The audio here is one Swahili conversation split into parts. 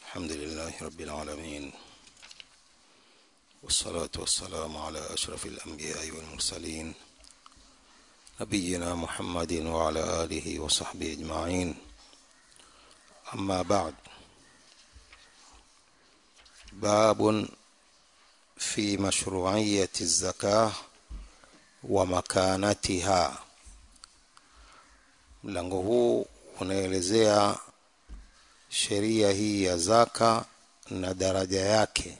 الحمد لله رب العالمين والصلاة والسلام على أشرف الأنبياء والمرسلين نبينا محمد وعلى آله وصحبه أجمعين أما بعد باب في مشروعية الزكاة ومكانتها mlango huu unaelezea sheria hii ya zaka na daraja yake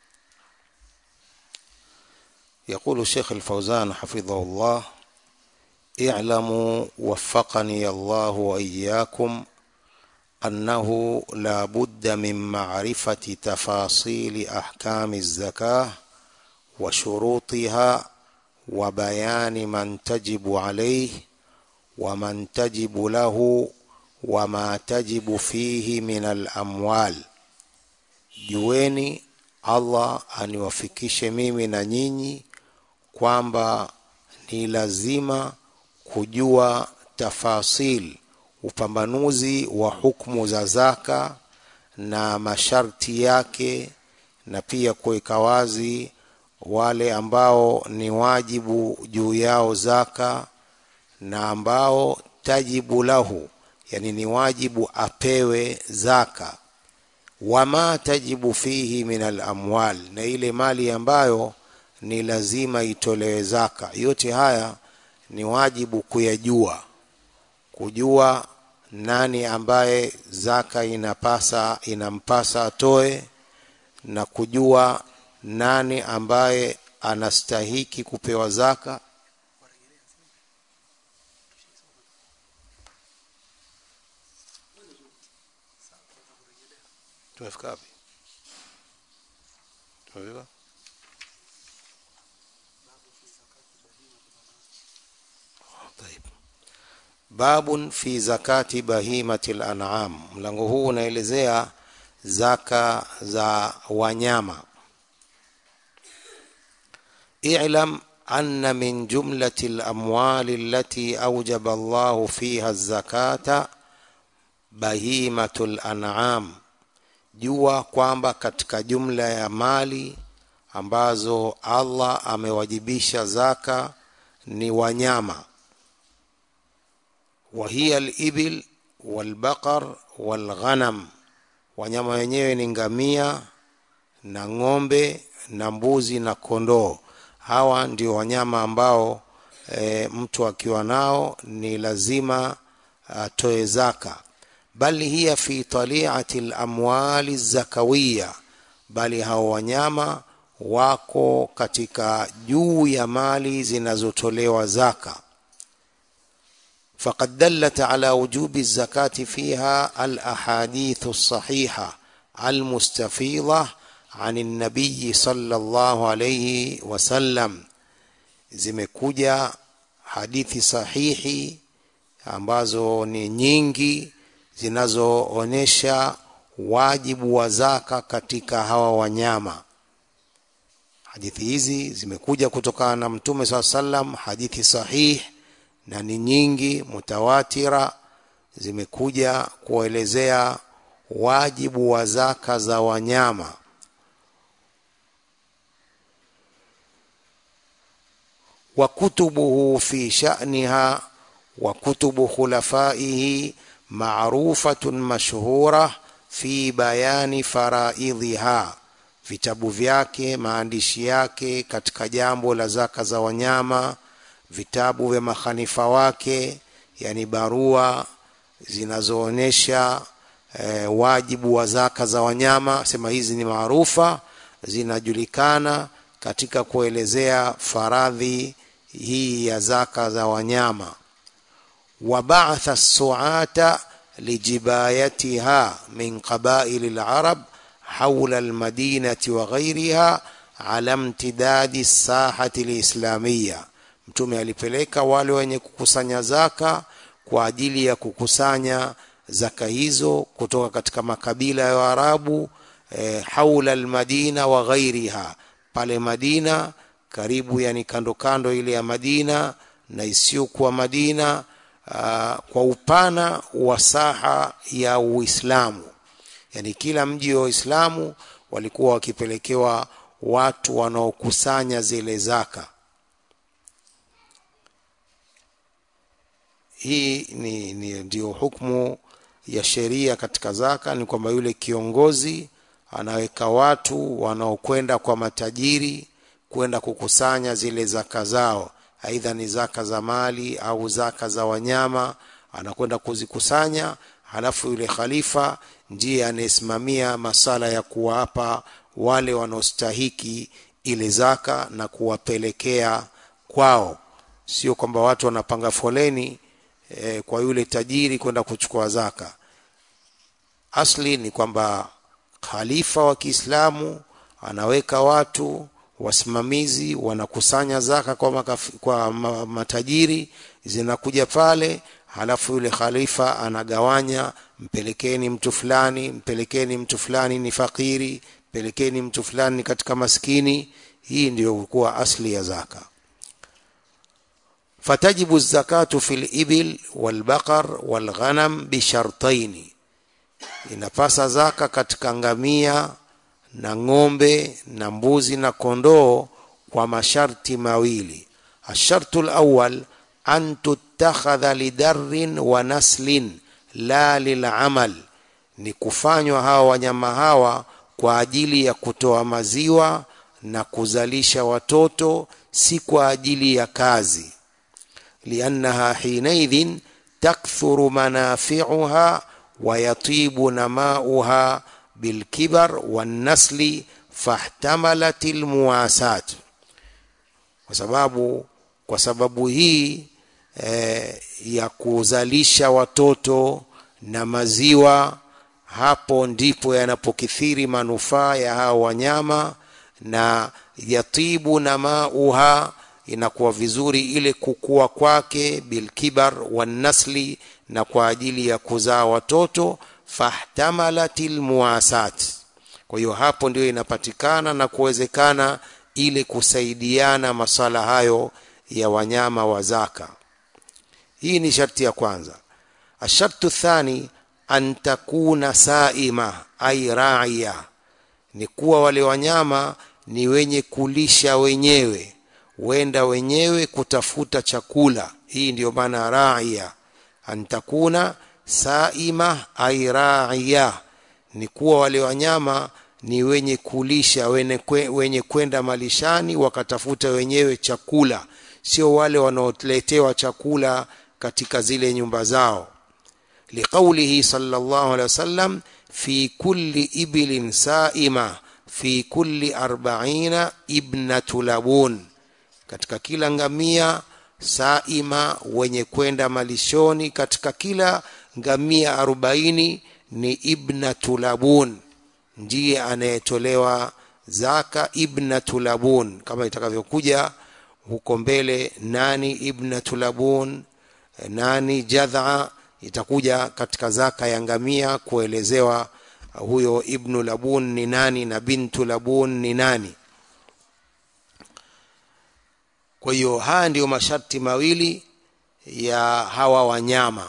يقول الشيخ الفوزان حفظه الله اعلموا وفقني الله واياكم انه لا بد من معرفه تفاصيل احكام الزكاه وشروطها وبيان من تجب عليه ومن تجب له وما تجب فيه من الاموال jueni allah aniwafikishe mimi na nyinyi kwamba ni lazima kujua tafasil upambanuzi wa hukmu za zaka na masharti yake na pia kuweka wazi wale ambao ni wajibu juu yao zaka na ambao tajibu lahu yani ni wajibu apewe zaka wama tajibu fihi min alamwal na ile mali ambayo ni lazima itolewe zaka yote haya ni wajibu kuyajua kujua nani ambaye zaka inapasa inampasa atoe na kujua nani ambaye anastahiki kupewa zaka tumefika wapi tumefika طيب babun fi zakati bahimati lanam mlango huu unaelezea zaka za wanyama اعلم أن من جملة الأموال التي أوجب الله فيها الزكاة بهيمة الأنعام jua kwamba katika jumla ya mali ambazo Allah amewajibisha zaka ni wanyama wahiya libil walbaqar walghanam wanyama wenyewe ni ngamia na ng'ombe na mbuzi na kondoo hawa ndio wanyama ambao e, mtu akiwa nao ni lazima atoe zaka bal hiya fi taliati lamwali zakawiya bali hao wanyama wako katika juu ya mali zinazotolewa zaka فقد دلت على وجوب الزكاة فيها الأحاديث الصحيحة المستفيضة عن النبي صلى الله عليه وسلم zimekuja hadithi sahihi ambazo ni nyingi zinazoonyesha wajibu wa zaka katika hawa wanyama hadithi hizi zimekuja kutokana na mtume saa salam hadithi sahih na ni nyingi mutawatira zimekuja kuelezea wajibu wa zaka za wanyama wa kutubuhu fi sha'niha wa kutubu khulafaihi maarufatun mashhura fi bayani faraidhiha vitabu vyake maandishi yake katika jambo la zaka za wanyama vitabu vya makhalifa wake yani barua zinazoonyesha e, wajibu wa zaka za wanyama sema hizi ni maarufa zinajulikana katika kuelezea faradhi hii ya zaka za wanyama وبعث السعاة لجبايتها من قبائل العرب حول المدينة وغيرها على امتداد الساحة الإسلامية mtume alipeleka wale wenye kukusanya zaka kwa ajili ya kukusanya zaka hizo kutoka katika makabila ya Waarabu e, haula almadina wa ghairiha pale Madina karibu yani kando kando ile ya Madina na isiyokuwa Madina uh, kwa upana wa saha ya Uislamu yani kila mji wa Uislamu walikuwa wakipelekewa watu wanaokusanya zile zaka hii ni, ni ndio hukumu ya sheria katika zaka ni kwamba yule kiongozi anaweka watu wanaokwenda kwa matajiri kwenda kukusanya zile zaka zao aidha ni zaka za mali au zaka za wanyama anakwenda kuzikusanya halafu yule khalifa ndiye anayesimamia masala ya kuwapa wale wanaostahiki ile zaka na kuwapelekea kwao sio kwamba watu wanapanga foleni e, kwa yule tajiri kwenda kuchukua zaka asli ni kwamba khalifa wa Kiislamu anaweka watu wasimamizi wanakusanya zaka kwa, makaf, kwa ma, matajiri zinakuja pale halafu yule khalifa anagawanya mpelekeni mtu fulani mpelekeni mtu fulani ni fakiri mpelekeni mtu fulani katika maskini hii ndio kuwa asli ya zaka fatajibu zakatu fil ibil wal baqar wal ghanam bi shartaini inapasa zaka katika ngamia na ng'ombe na mbuzi na kondoo kwa masharti mawili ashartu lawal an tutakhadha lidarrin wa naslin la lilamal ni kufanywa hawa wanyama hawa kwa ajili ya kutoa maziwa na kuzalisha watoto si kwa ajili ya kazi liannaha hinaidhin takthuru manafiuha wayatibu namauha bilkibar wannasli fahtamalat lmuwasat kwa sababu kwa sababu hii eh, ya kuzalisha watoto na maziwa hapo ndipo yanapokithiri manufaa ya hao wanyama na yatibu na mauha inakuwa vizuri ile kukua kwake bilkibar wannasli na kwa ajili ya kuzaa watoto fahtamalat lmuwasat kwa hiyo hapo ndio inapatikana na kuwezekana ile kusaidiana masala hayo ya wanyama wa zaka hii ni sharti ya kwanza ashartu thani an takuna saima ai raia ni kuwa wale wanyama ni wenye kulisha wenyewe wenda wenyewe kutafuta chakula hii ndiyo maana raia an takuna saima ai raia ni kuwa wale wanyama ni wenye kulisha wenye, kwe, wenye kwenda malishani wakatafuta wenyewe chakula sio wale wanaoletewa chakula katika zile nyumba zao liqaulihi sallallahu alaihi wasallam fi kulli ibilin saima fi kulli arba'ina ibnatu labun katika kila ngamia saima wenye kwenda malishoni katika kila ngamia arobaini ni ibnatu labun ndiye anayetolewa zaka ibnatu labun kama itakavyokuja huko mbele nani ibnatu labun nani jadha itakuja katika zaka ya ngamia kuelezewa huyo ibnu labun ni nani na bintu labun ni nani kwa hiyo haya ndiyo masharti mawili ya hawa wanyama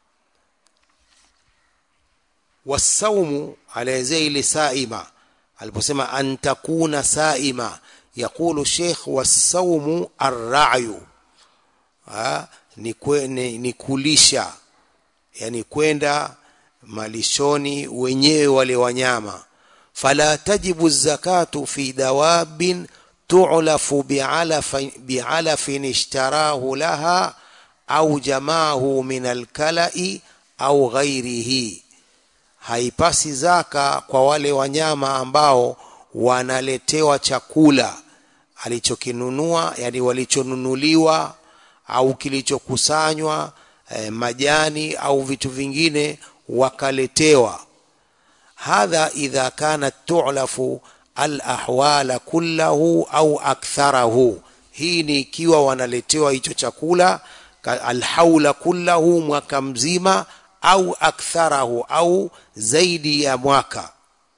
wasaumu alaezea ile saima aliposema an takuna saima yaqulu sheikh wasaumu arrayu ni, kwe, ni, ni kulisha yani kwenda malishoni wenyewe wale wanyama fala tajibu zakatu fi dawabin tu'lafu bi'alafin ishtarahu laha au jamaahu min alkala'i au ghairihi haipasi zaka kwa wale wanyama ambao wanaletewa chakula alichokinunua yani walichonunuliwa au kilichokusanywa eh, majani au vitu vingine wakaletewa hadha idha kanat tu'lafu alahwala kullahu au aktharahu hii ni ikiwa wanaletewa hicho chakula alhaula kullahu mwaka mzima au aktharahu au zaidi ya mwaka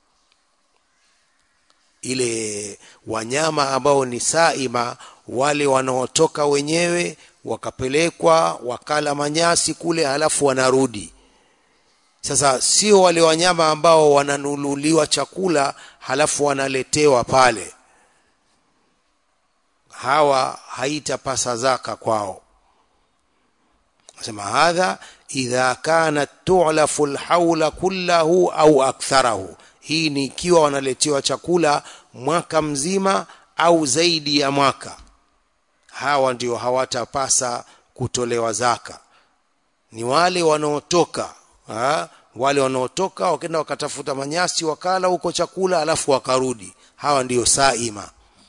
ile wanyama ambao ni saima wale wanaotoka wenyewe wakapelekwa wakala manyasi kule halafu wanarudi sasa sio wale wanyama ambao wananunuliwa chakula halafu wanaletewa pale hawa haitapasa zaka kwao nasema hadha idha kanat tu'lafu alhaula kullahu au aktharahu hii ni ikiwa wanaletewa chakula mwaka mzima au zaidi ya mwaka hawa ndio hawatapasa kutolewa zaka ni wale wanaotoka ha? wale wanaotoka wakenda wakatafuta manyasi wakala huko chakula alafu wakarudi hawa ndiyo saima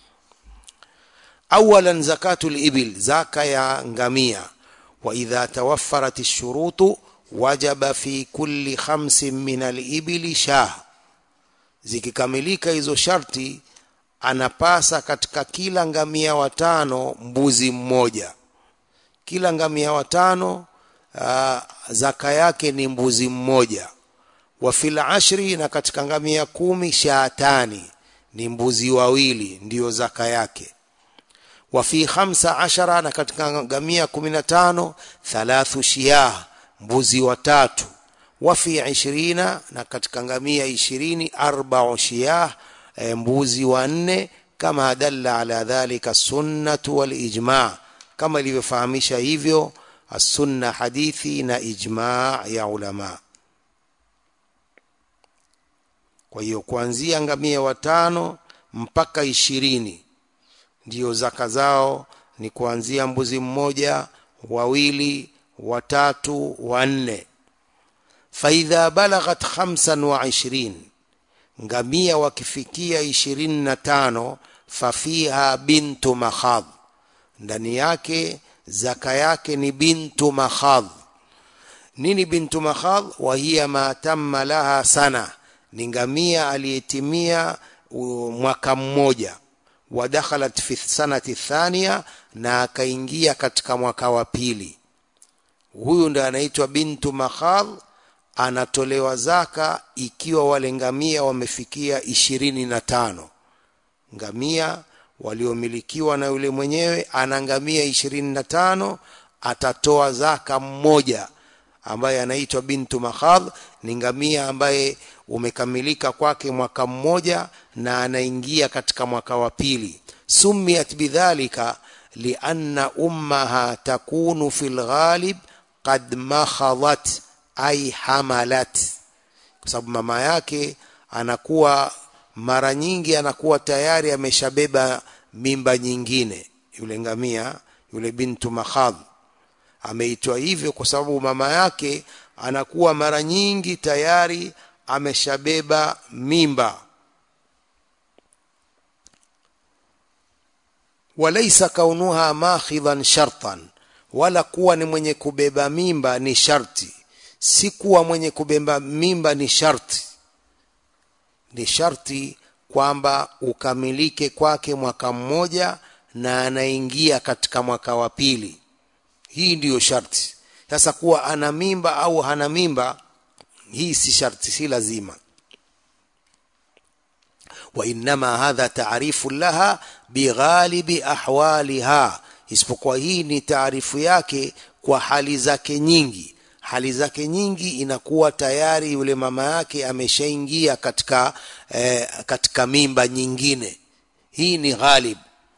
awalan zakatul ibil zaka ya ngamia wa idha tawaffarat ash-shurutu wajaba fi kulli khamsin min al-ibili shah zikikamilika hizo sharti anapasa katika kila ngamia watano mbuzi mmoja kila ngamia watano uh, zaka yake ni mbuzi mmoja wa fil ashri na katika ngamia kumi shaatani ni mbuzi wawili ndiyo zaka yake wa fi khamsa ashara na katika ngamia kumi na tano thalathu shiyah mbuzi watatu wa fi ishirina na katika ngamia ishirini arba'u shiyah e, mbuzi wanne kama dalla ala dhalika sunnatu wal ijma kama ilivyofahamisha hivyo السنة حديثي na ijma ya ulama kwa hiyo kuanzia ngamia watano mpaka ishirini ndiyo zaka zao ni kuanzia mbuzi mmoja wawili watatu wanne faidha balaghat khamsan wa ishirin ngamia wakifikia ishirini na tano fafiha bintu makhadh ndani yake zaka yake ni bintu makhadh nini bintu makhadh wa hiya ma tamma laha sana ni ngamia aliyetimia mwaka mmoja wa dakhalat fi sanati thania na akaingia katika mwaka wa pili huyu ndo anaitwa bintu makhadh anatolewa zaka ikiwa wale ngamia wamefikia ishirini na tano ngamia waliomilikiwa na yule mwenyewe ana ngamia ishirini na tano atatoa zaka mmoja ambaye anaitwa bintu makhadh ni ngamia ambaye umekamilika kwake mwaka mmoja na anaingia katika mwaka wa pili sumiyat bidhalika lianna ummaha takunu fi lghalib qad makhadhat ay hamalat kwa sababu mama yake anakuwa mara nyingi anakuwa tayari ameshabeba mimba nyingine yule ngamia yule bintu makhadh ameitwa hivyo kwa sababu mama yake anakuwa mara nyingi tayari ameshabeba mimba walaisa kaunuha makhidhan shartan wala kuwa ni mwenye kubeba mimba ni sharti si kuwa mwenye kubeba mimba ni sharti ni sharti kwamba ukamilike kwake mwaka mmoja na anaingia katika mwaka wa pili hii ndiyo sharti sasa kuwa ana mimba au hana mimba hii si sharti si lazima وإنما هذا تعريف لها بغالب أحوالها isipokuwa hii ni taarifu yake kwa hali zake nyingi hali zake nyingi inakuwa tayari yule mama yake ameshaingia katika eh, katika mimba nyingine hii ni ghalib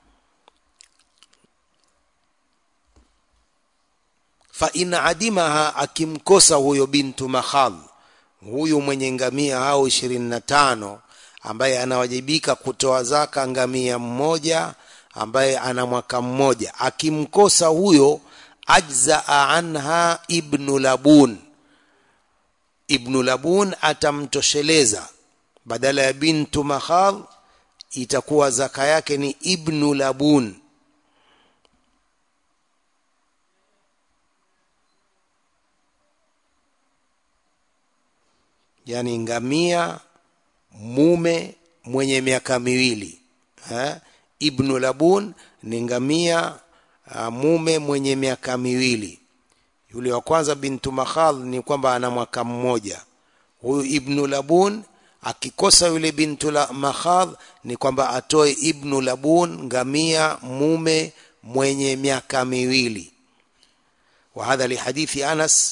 fa in adimaha akimkosa huyo bintu makhadh huyu mwenye ngamia au ishirini na tano ambaye anawajibika kutoa zaka ngamia mmoja ambaye ana mwaka mmoja akimkosa huyo ajzaa anha ibnu labun ibnu labun atamtosheleza badala ya bintu makhadh itakuwa zaka yake ni ibnu labun yani ngamia mume mwenye miaka miwili ha? ibnu labun ni ngamia uh, mume mwenye miaka miwili yule wa kwanza bintu makhadh ni kwamba ana mwaka mmoja huyu ibnu labun akikosa yule bintu la makhadh ni kwamba atoe ibnu labun ngamia mume mwenye miaka miwili وهذا لحديث أنس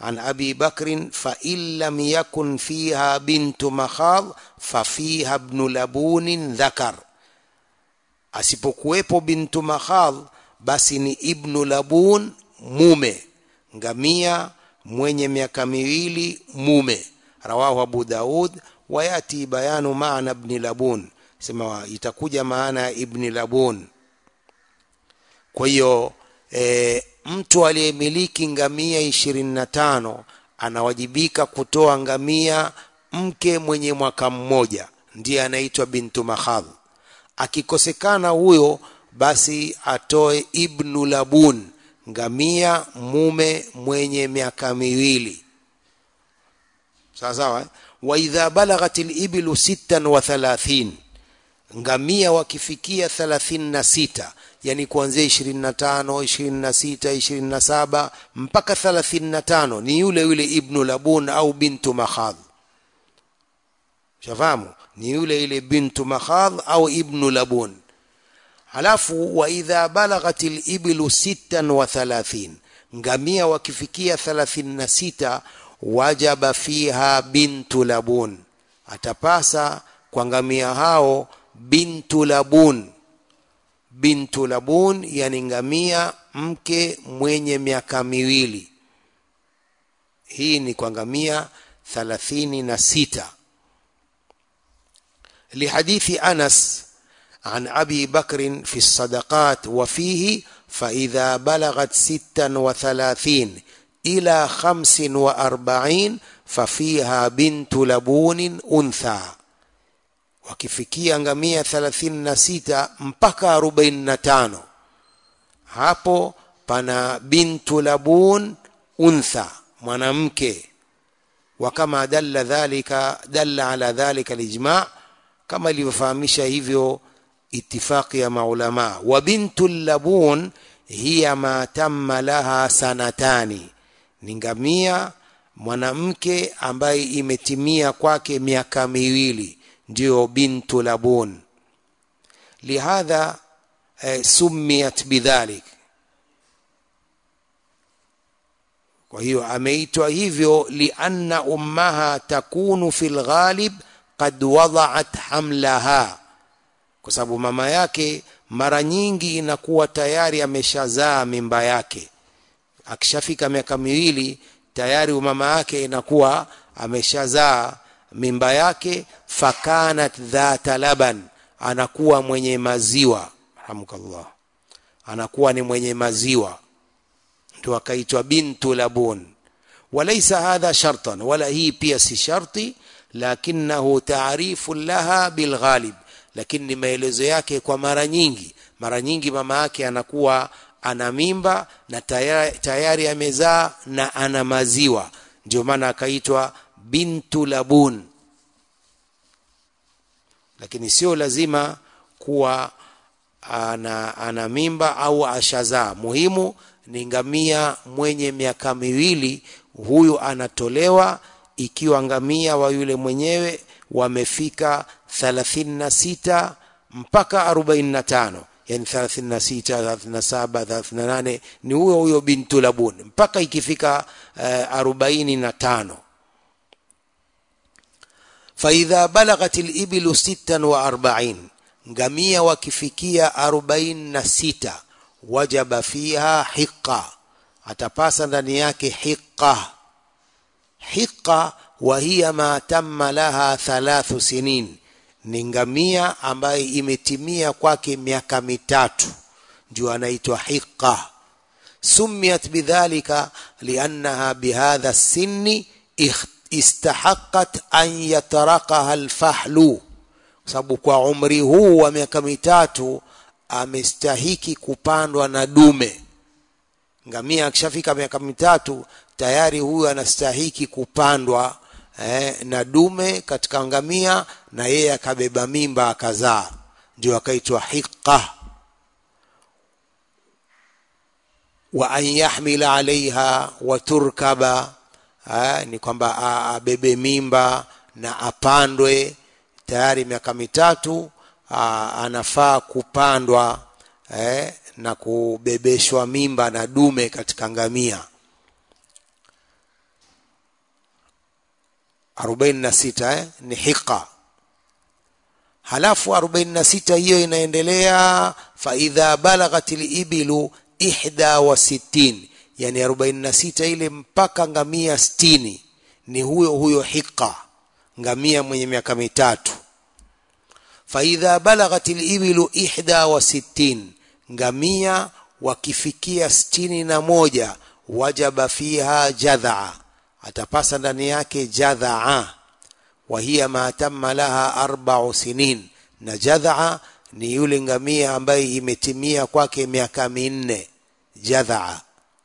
عن أبي بكر فإن لم يكن فيها بنت مخاض ففيها ابن لبون ذكر asipokuwepo bintu makhadh basi ni ibnu labun mume ngamia mwenye miaka miwili mume rawahu abu daud wayati bayanu maana ibni labun sema itakuja maana ya ibni labun kwa hiyo e, mtu aliyemiliki ngamia ishirini na tano anawajibika kutoa ngamia mke mwenye mwaka mmoja ndiye anaitwa bintu makhadh akikosekana huyo basi atoe ibnu labun ngamia mume mwenye miaka miwili sawa sawa eh? wa idha balaghat libilu sittan wa thalathin ngamia wakifikia thalathini na sita yani kuanzia ishirini na tano ishirini na sita ishirini na saba mpaka thalathini na tano ni yule yule ibnu labun au bintu makhadh shafahamu ni yule ile bintu makhadh au ibnu labun halafu wa idha balaghat libilu sittan wa thalathin ngamia wakifikia thalathini na sita wajaba fiha bintu labun atapasa kwa ngamia hao bintu labun bintu labun yani ngamia mke mwenye miaka miwili hii ni kwa ngamia thalathini na sita لحديث أنس عن أبي بكر في الصدقات وفيه فإذا بلغت ستا وثلاثين إلى خمس وأربعين ففيها بنت لبون أنثى wakifikia ngamia 36 mpaka 45 hapo pana bintu labun untha mwanamke wakama dalla dhalika dalla ala dhalika alijma kama ilivyofahamisha hivyo itifaqi ya maulama wa bintu labun hiya ma tamma laha sanatani ni ngamia mwanamke ambaye imetimia kwake miaka miwili ndio bintu labun lihadha eh, sumiyat bidhalik kwa hiyo ameitwa hivyo lianna ummaha takunu fi lghalib qad wadaat hamlaha kwa sababu mama yake mara nyingi inakuwa tayari ameshazaa mimba yake akishafika miaka miwili tayari mama yake inakuwa ameshazaa mimba yake fakanat dhata laban anakuwa mwenye maziwa rahmukallah anakuwa ni mwenye maziwa ndio akaitwa bintu labun walaysa hadha shartan wala hii pia si sharti lakinahu taarifu laha bilghalib lakini ni maelezo yake kwa mara nyingi mara nyingi mama yake anakuwa ana mimba na tayari, tayari amezaa na ana maziwa ndio maana akaitwa bintu labun lakini sio lazima kuwa ana, ana mimba au ashazaa muhimu ni ngamia mwenye miaka miwili huyu anatolewa ikiwa ngamia wa yule mwenyewe wamefika 36 mpaka 45 yani 36 37 38 ni huyo huyo bintu labun mpaka ikifika uh, 45 faidha balaghat libilu sittan wa arbain ngamia wakifikia arobaini na sita wajaba fiha hiqa atapasa ndani yake hiqa hiqa wa hiya ma tamma laha thalathu sinin ni ngamia ambaye imetimia kwake miaka mitatu ndio anaitwa hiqa sumiyat bidhalika liannaha bihadha sinni istahaqat an yatarakaha alfahlu sababu kwa umri huu wa miaka mitatu amestahiki kupandwa na dume ngamia akishafika miaka mitatu tayari huyu anastahiki kupandwa eh, na dume katika ngamia na yeye akabeba mimba akazaa ndio akaitwa hiqa wa an yahmila alaiha wa turkaba eh, ni kwamba abebe mimba na apandwe tayari miaka mitatu aa, anafaa kupandwa eh, na kubebeshwa mimba na dume katika ngamia 46 eh? ni hiqa halafu 46 hiyo inaendelea faidha balaghat libilu ihda wa sittin yani 46 ile mpaka ngamia 60 ni huyo huyo hiqa ngamia mwenye miaka mitatu faidha balaghat libilu ihda wa sittin ngamia wakifikia sitini na moja wajaba fiha jadhaa atapasa ndani yake jadhaa wahiya ma tamma laha arbau sinin na jadhaa ni yule ngamia ambaye imetimia kwake miaka minne jadhaa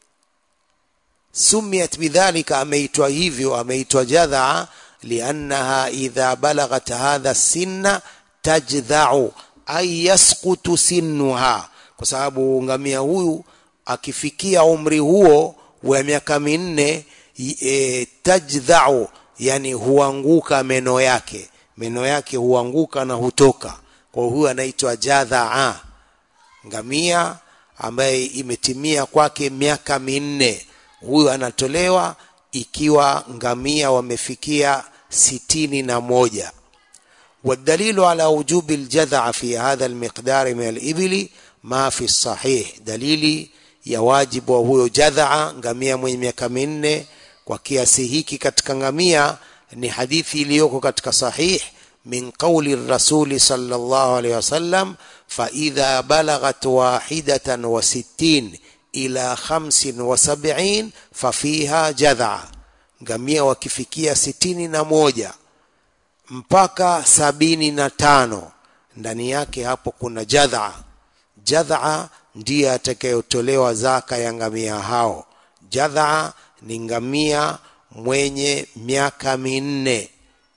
sumiyat bidhalika ameitwa hivyo ameitwa jadhaa liannaha idha balaghat hadha sinna tajdhau ay yasqutu sinnuha kwa sababu ngamia huyu akifikia umri huo wa miaka minne e, tajdhau yani huanguka meno yake meno yake huanguka na hutoka kwa huyu anaitwa jadhaa ngamia ambaye imetimia kwake miaka minne huyu anatolewa ikiwa ngamia wamefikia sitini na moja والدليل على وجوب الجذع في هذا المقدار من الإبل ما في الصحيح دليلي ya wajibu wa huyo jadhaa ngamia mwenye miaka minne kwa kiasi hiki katika ngamia ni hadithi iliyoko katika sahih min qauli rasuli sallallahu alaihi wasallam faidha balaghat wahidatan wa sittin ila khamsin wa sab'in fafiha jadhaa ngamia wakifikia sitini na moja mpaka sabini na tano ndani yake hapo kuna jadhaa jadhaa ndiye atakayotolewa zaka ya ngamia hao jadhaa ni ngamia mwenye miaka minne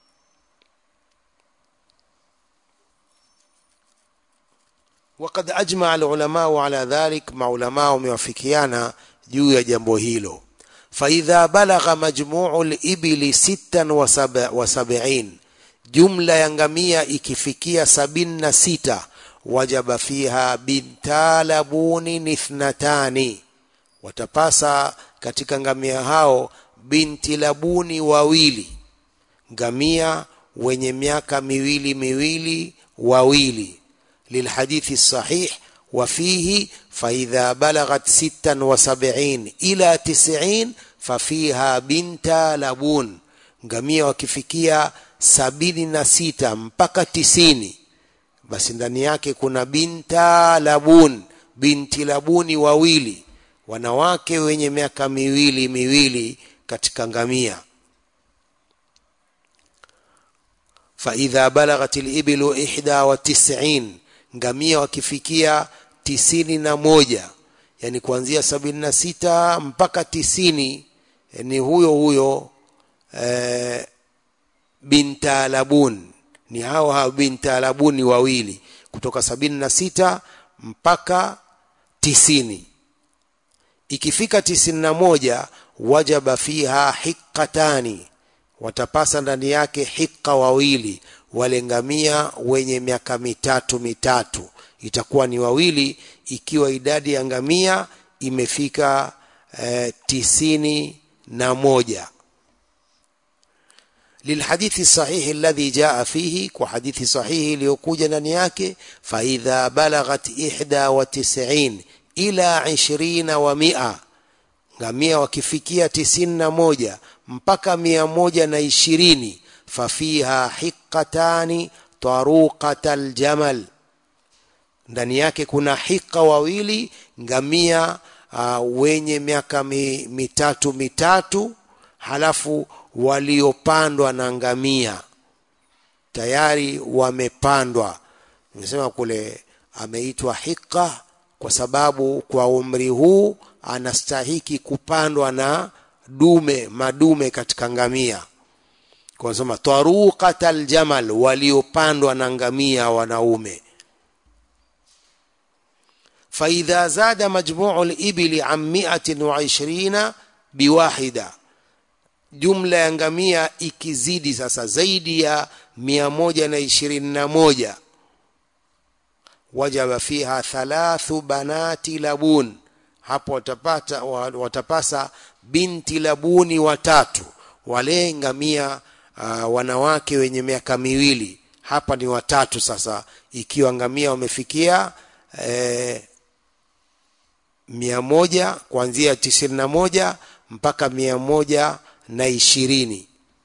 وقد أجمع العلماء على ذلك مع علماء وموافقيانا juu ya jambo hilo فإذا بلغ مجموع الإبل ستا وسبعين jumla ya ngamia ikifikia sabini na sita wajaba fiha bintalabuni ithnatani watapasa katika ngamia hao binti labuni wawili ngamia wenye miaka miwili miwili wawili lilhadithi sahih وفيه فإذا بلغت ستا وسبعين إلى تسعين ففيها بنت لبون ngamia wakifikia sabini na sita mpaka tisini basi ndani yake kuna binta labun binti labuni wawili wanawake wenye miaka miwili miwili katika ngamia faidha balaghat libilu ihda wa tisin ngamia wakifikia tisini na moja yani kuanzia sabini na sita mpaka tisini ni huyo huyo e, bintalabun ni hao hao bintalabuni wawili kutoka sabini na sita mpaka tisini ikifika tisini na moja wajaba fiha hiqatani watapasa ndani yake hiqa wawili wale ngamia wenye miaka mitatu mitatu itakuwa ni wawili ikiwa idadi ya ngamia imefika eh, tisini na moja للحديث الصحيح الذي جاء فيه وحديث صحيح ليكوج نياك فإذا بلغت إحدى وتسعين إلى عشرين ومئة ngamia wakifikia tisini na moja mpaka mia moja na ishirini fafiha hiqatani taruqata aljamal ndani yake kuna hiqa wawili ngamia uh, wenye miaka mi, mitatu mitatu halafu waliopandwa na ngamia tayari wamepandwa nimesema kule ameitwa hiqa kwa sababu kwa umri huu anastahiki kupandwa na dume madume katika ngamia kwa sema taruqat aljamal waliopandwa na ngamia wanaume فإذا زاد مجموع الإبل عن مئة وعشرين بواحدة jumla ya ngamia ikizidi sasa zaidi ya mia moja na ishirini na moja wajaba fiha thalathu banati labun hapo watapata watapasa binti labuni watatu wale ngamia uh, wanawake wenye miaka miwili hapa ni watatu sasa ikiwa ngamia wamefikia eh, mia moja kuanzia tisini na moja mpaka mia moja na ishirini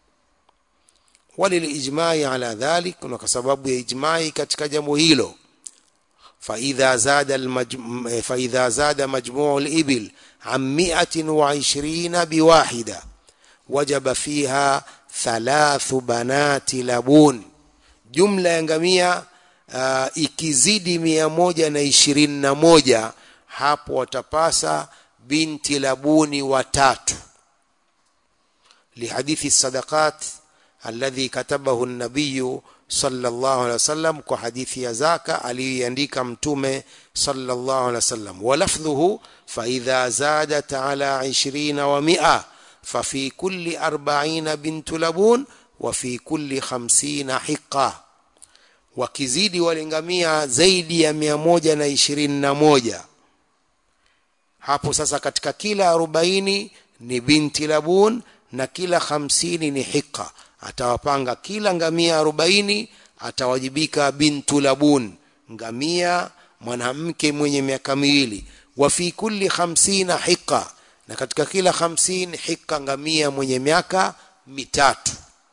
walilijmai ala dhalik na kwa sababu ya ijmai katika jambo hilo فإذا زاد المجم... فإذا زاد مجموع الإبل عن مئة وعشرين بواحدة وجب فيها ثلاث بنات لبون جملة ينgamia uh, ikizidi mia moja na ishirini na moja hapo watapasa binti labuni watatu lihadithi sadaqat alladhi katabahu nabiyu sallallahu alaihi wasallam kwa hadithi ya zaka aliyoiandika mtume sallallahu alaihi wasallam wa lafdhuhu fa idha zadat ala 20 wa 100 fa fi kulli 40 bintu labun wa fi kulli 50 hiqa wakizidi walingamia zaidi ya mia moja na ishirini na moja hapo sasa katika kila arobaini ni binti labun na kila hamsini ni hiqa atawapanga kila ngamia arobaini atawajibika bintu labun ngamia mwanamke mwenye miaka miwili wa fi kulli hamsina hiqa na katika kila hamsini hiqa ngamia mwenye miaka mitatu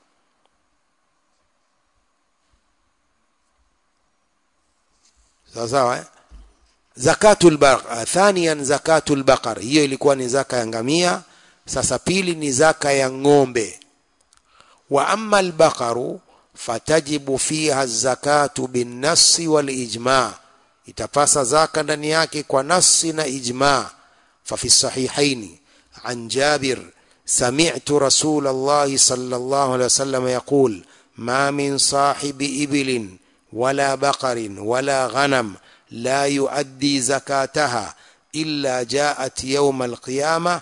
sawa sawa eh? zakatul baqar thaniyan zakatul baqar hiyo ilikuwa ni zaka ya ngamia sasa pili ni zaka ya ng'ombe wa amma albaqaru fatajibu fiha zakatu binnasi walijma itapasa zaka ndani yake kwa nasi na ijma ففي الصحيحين عن جابر سمعت رسول الله صلى الله عليه وسلم يقول ما من صاحب إبل ولا بقر ولا غنم لا يؤدي زكاتها إلا جاءت يوم القيامة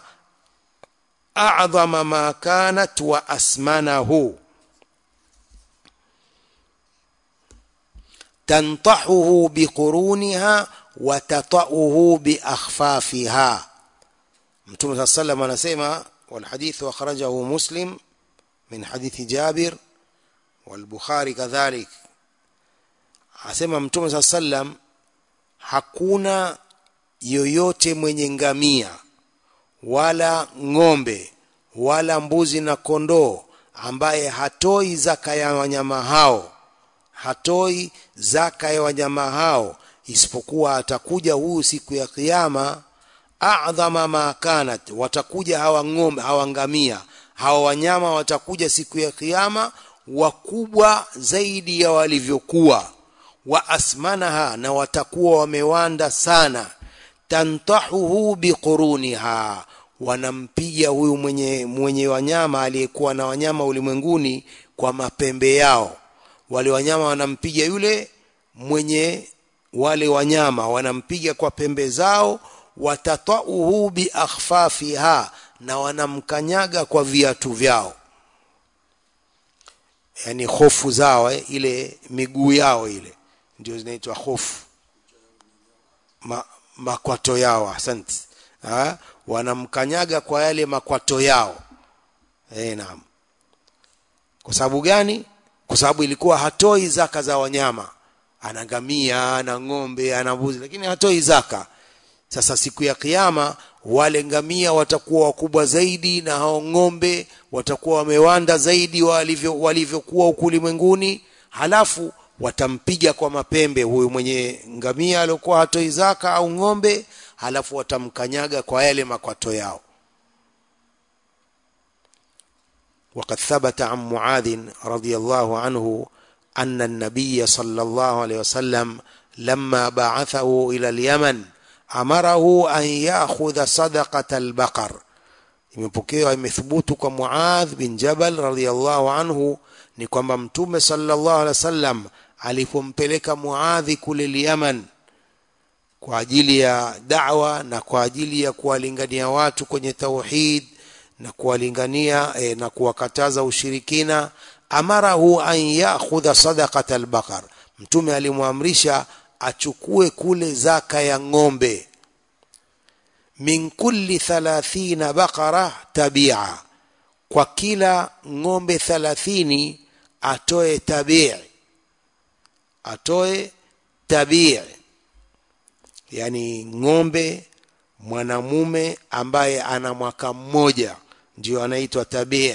أعظم ما كانت وأسمنه تنطحه بقرونها وتطأه بأخفافها متوم صلى الله عليه وسلم anasema والحديث أخرجه مسلم من حديث جابر والبخاري كذلك asema mtume saa sallam hakuna yoyote mwenye ngamia wala ng'ombe wala mbuzi na kondoo ambaye hatoi zaka ya wanyama hao hatoi zaka ya wanyama hao isipokuwa atakuja huyu siku ya kiyama adhama ma kanat watakuja hawa ng'ombe hawa ngamia hawa wanyama watakuja siku ya kiyama wakubwa zaidi ya walivyokuwa wa asmanaha na watakuwa wamewanda sana tantahuhu biquruniha wanampiga huyu mwenye mwenye wanyama aliyekuwa na wanyama ulimwenguni kwa mapembe yao wale wanyama wanampiga yule mwenye wale wanyama wanampiga kwa pembe zao watatauhu biakhfafiha na wanamkanyaga kwa viatu vyao yani hofu zao eh, ile miguu yao ile ndio zinaitwa hofu Ma, makwato yao asante ha? wanamkanyaga kwa yale makwato yao eh naam kwa sababu gani kwa sababu ilikuwa hatoi zaka za wanyama ana ngamia ana ng'ombe ana mbuzi lakini hatoi zaka sasa siku ya kiyama wale ngamia watakuwa wakubwa zaidi na hao ng'ombe watakuwa wamewanda zaidi walivyo walivyokuwa huku ulimwenguni halafu watampiga kwa mapembe huyu mwenye ngamia aliyokuwa hatoi zaka au ng'ombe halafu watamkanyaga kwa yale makwato yao وقد ثبت عن معاذ رضي الله عنه أن النبي صلى الله عليه وسلم لما بعثه إلى اليمن أمره أن يأخذ صدقة البقر imepokewa imethubutu kwa Muadh bin Jabal radhiyallahu anhu ni kwamba mtume sallallahu alaihi wasallam alipompeleka Muadhi kule Yaman kwa ajili ya da'wa na kwa ajili ya kuwalingania watu kwenye tauhid na kuwalingania e, na kuwakataza ushirikina amarahu an ya'khudha sadaqata al-baqar mtume alimwamrisha achukue kule zaka ya ng'ombe min kulli 30 baqara tabia kwa kila ng'ombe thalathini atoe tabii atoe tabii yani ng'ombe mwanamume ambaye ana mwaka mmoja ndio anaitwa tabii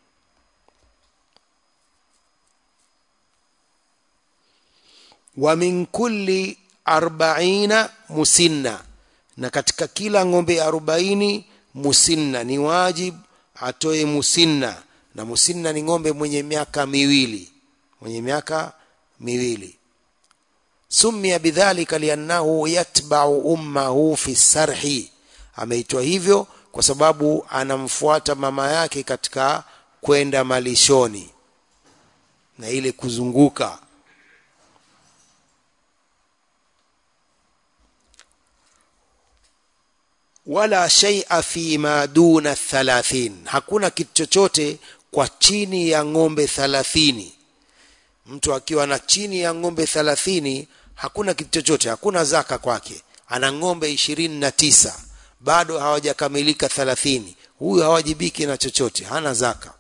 wa min kulli arbaina musinna na katika kila ng'ombe arobaini musinna ni wajib atoe musinna na musinna ni ng'ombe mwenye miaka miwili mwenye miaka miwili sumia bidhalika liannahu yatbau ummahu fi sarhi ameitwa hivyo kwa sababu anamfuata mama yake katika kwenda malishoni na ile kuzunguka wala shaia fi ma duna thalathin hakuna kitu chochote kwa chini ya ng'ombe thalathini mtu akiwa na chini ya ng'ombe thalathini hakuna kitu chochote hakuna zaka kwake ana ng'ombe ishirini na tisa bado hawajakamilika thalathini huyu hawajibiki na chochote hana zaka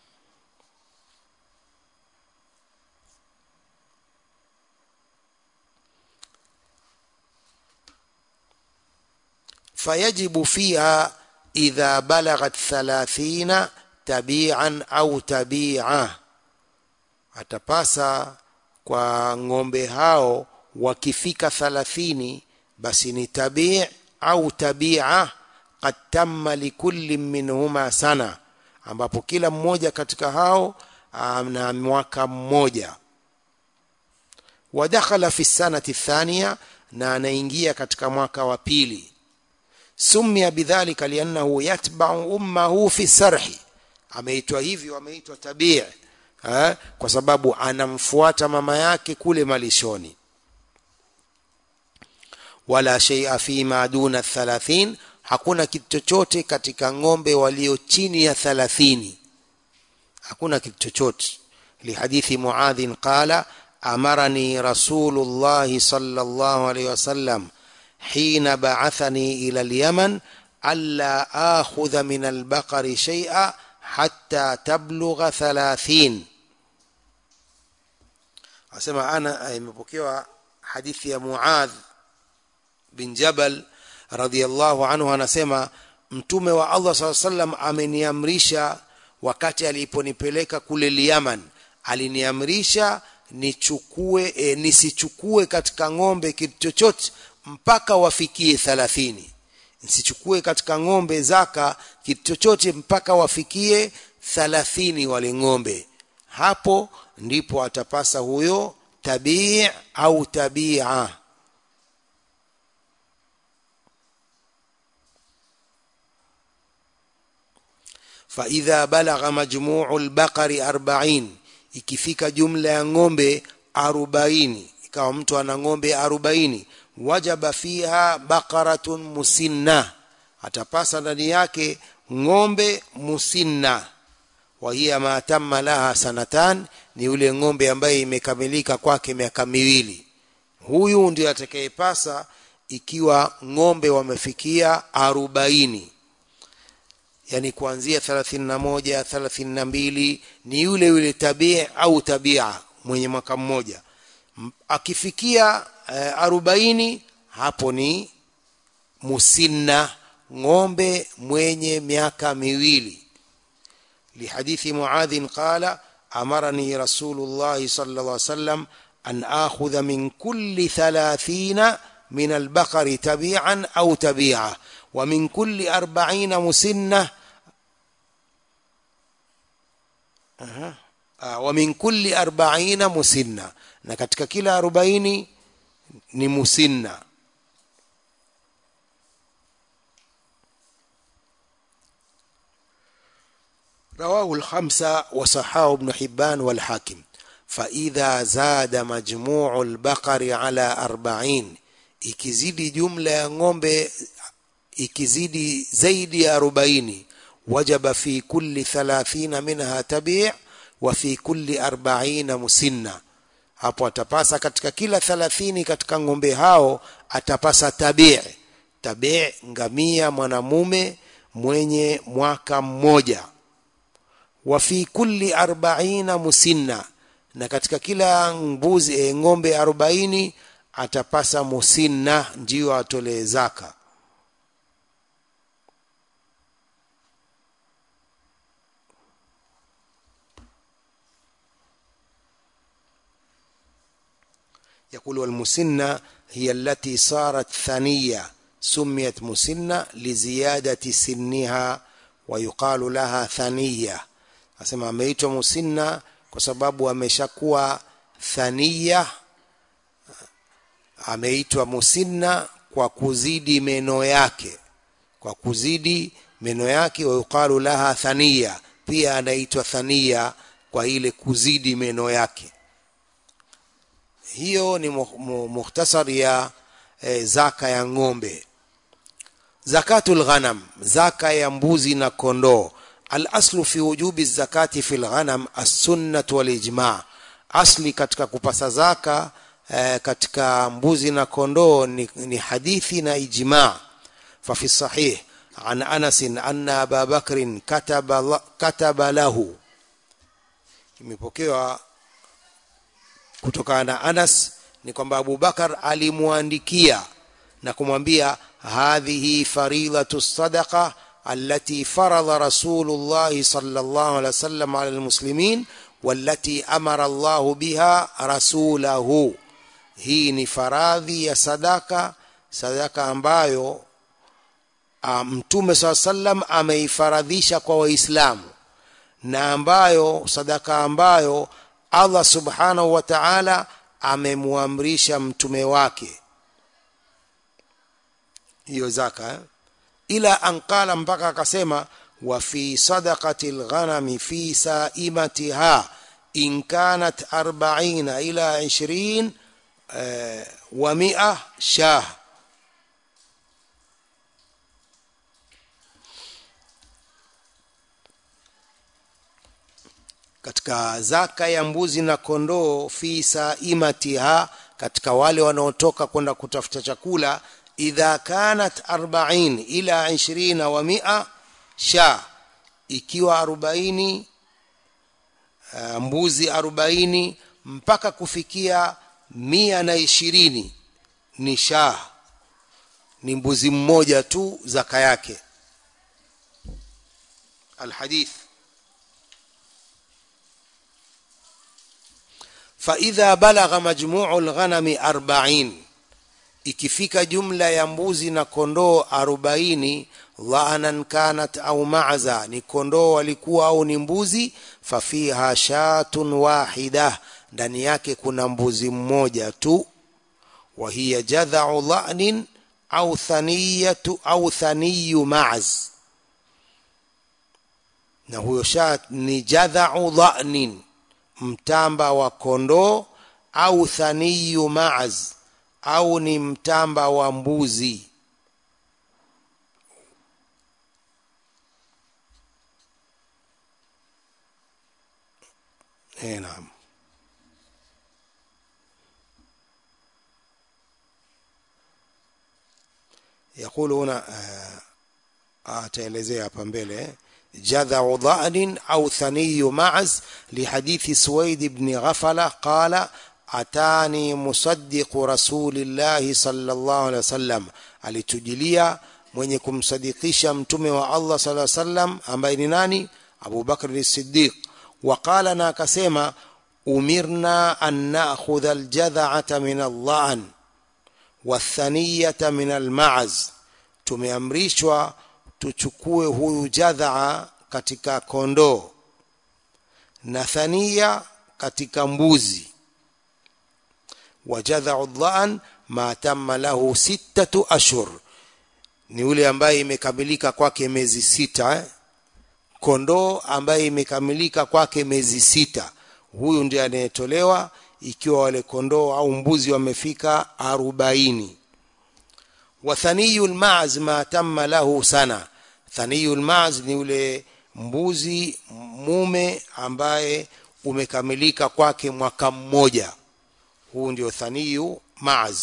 fayajibu fiha idha balaghat thalathina tabian au tabia atapasa kwa ng'ombe hao wakifika thalathini basi ni tabii au tabia qad tamma likulli minhuma sana ambapo kila mmoja katika hao ana mwaka mmoja wadakhala fi sanati thania na anaingia katika mwaka wa pili sumia bidhalika liannahu yatbau ummahu fi sarhi ameitwa hivyo ameitwa tabii ha? kwa sababu anamfuata mama yake kule malishoni wala sheia fima duna thalathin hakuna kitu chochote katika ng'ombe walio chini ya thalathini hakuna kitu chochote lihadithi muadhin qala amarani rasulullahi sallallahu alaihi wasallam حين بعثني إلى اليمن ألا آخذ من البقر شيئا حتى تبلغ ثلاثين أسمع أنا imepokewa hadithi ya Muadh bin Jabal radhiallahu anhu anasema mtume wa Allah SAW sallam ameniamrisha wakati aliponipeleka kule Yaman aliniamrisha nichukue e, nisichukue katika ng'ombe kitu chochote mpaka wafikie thalathini nsichukue katika ng'ombe zaka kitu chochote mpaka wafikie thalathini wale ng'ombe hapo ndipo atapasa huyo tabii au tabia faidha balagha majmuu lbaqari arbain ikifika jumla ya ng'ombe arobaini ikawa mtu ana ng'ombe arobaini wajaba fiha baqaratun musinna atapasa ndani yake ng'ombe musinna wa hiya ma tamma laha sanatan ni yule ng'ombe ambaye imekamilika kwake miaka miwili huyu ndio atakayepasa ikiwa ng'ombe wamefikia arobaini yani kuanzia thelathini na moja thelathini na mbili ni yule yule tabia au tabia mwenye mwaka mmoja akifikia uh, arobaini hapo ni musinna ng'ombe mwenye miaka miwili lihadithi muadhin qala amarani rasulullahi sala llah sallam an akhudha min kulli thalathina min albaqari tabian au tabia wa min kulli arbaina musinna Aha. wa min kulli arbaina musinna na katika kila arobaini ni musinna رواه الخمسة وصححه ابن حبان والحاكم فإذا زاد مجموع البقر على أربعين ikizidi jumla ya ng'ombe ikizidi zaidi ya arobaini wajaba fi kulli thalathina minha tabii wa fi kulli arbaina musinna hapo atapasa katika kila thalathini katika ng'ombe hao atapasa tabii tabii ngamia mwanamume mwenye mwaka mmoja wa fi kulli arbaina musinna na katika kila mbuzi e, ng'ombe arobaini atapasa musinna ndiyo atolee zaka يقول والمسنة هي التي صارت ثنية سميت مسنة لزيادة سنها ويقال لها ثنية asema ameitwa musinna kwa sababu ameshakuwa thania ameitwa musinna kwa kuzidi meno yake kwa kuzidi meno yake wayuqalu laha thania pia anaitwa thania kwa ile kuzidi meno yake hiyo ni mukhtasar ya e, zaka ya ng'ombe zakatul ghanam zaka ya mbuzi na kondoo alaslu fi wujubi zakati fi lghanam assunnatu walijma asli katika kupasa zaka e, katika mbuzi na kondoo ni, ni hadithi na ijma fafi sahih عن أنس أن أبا بكر كتب, كتب له imepokewa kutokana na Anas ni kwamba Abubakar alimwandikia na kumwambia hadhihi faridatu sadaqa allati faradha Rasulullah sallallahu alaihi wasallam ala almuslimin wallati amara Allah biha rasulahu hii ni faradhi ya sadaka sadaka ambayo mtume saa sallam ameifaradhisha kwa waislamu na ambayo sadaka ambayo Allah subhanahu wa ta'ala amemwamrisha mtume wake hiyo zaka eh? ila anqala mpaka akasema wa fi sadaqati alghanami fi saimatiha in kanat 40 ila 20 eh, wa 100 shah katika zaka ya mbuzi na kondoo fi saimatiha katika wale wanaotoka kwenda kutafuta chakula idha kanat 40 ila 20 wa 100 sha ikiwa 40 uh, mbuzi 40 mpaka kufikia mia na ishirini ni shah ni mbuzi mmoja tu zaka yake alhadith فإذا بلغ مجموع الغنم أربعين ikifika jumla ya mbuzi na kondoo arobaini dhanan kanat au maza ni kondoo walikuwa au ni mbuzi fafiha shatun wahida ndani yake kuna mbuzi mmoja tu wa hiya jadhau dhanin au thaniyatu au thaniyu maz na huyo shat ni jadhau dhanin mtamba wa kondoo au thaniyu maaz au ni mtamba wa mbuzi eh naam يقول هنا ataelezea hapa mbele جذع ضأن أو ثني معز لحديث سويد بن غفلة قال أتاني مصدق رسول الله صلى الله عليه وسلم alitujilia mwenye kumsadikisha mtume wa Allah صلى الله عليه وسلم ambaye ni nani Abu Bakr as-Siddiq وقال na akasema umirna an na'khudha al-jadha'ata min al-dha'n wathaniyata min al-ma'az tumeamrishwa tuchukue huyu jadhaa katika kondoo na thania katika mbuzi wajadhau dhaan ma tamma lahu sittatu ashhur ni yule ambaye imekamilika kwake miezi sita eh? kondoo ambaye imekamilika kwake miezi sita huyu ndiye anayetolewa ikiwa wale kondoo au mbuzi wamefika arobaini wa thaniyul ma'z ma tamma lahu sana thaniyul ma'z ni yule mbuzi mume ambaye umekamilika kwake mwaka mmoja huu ndio thaniyu ma'z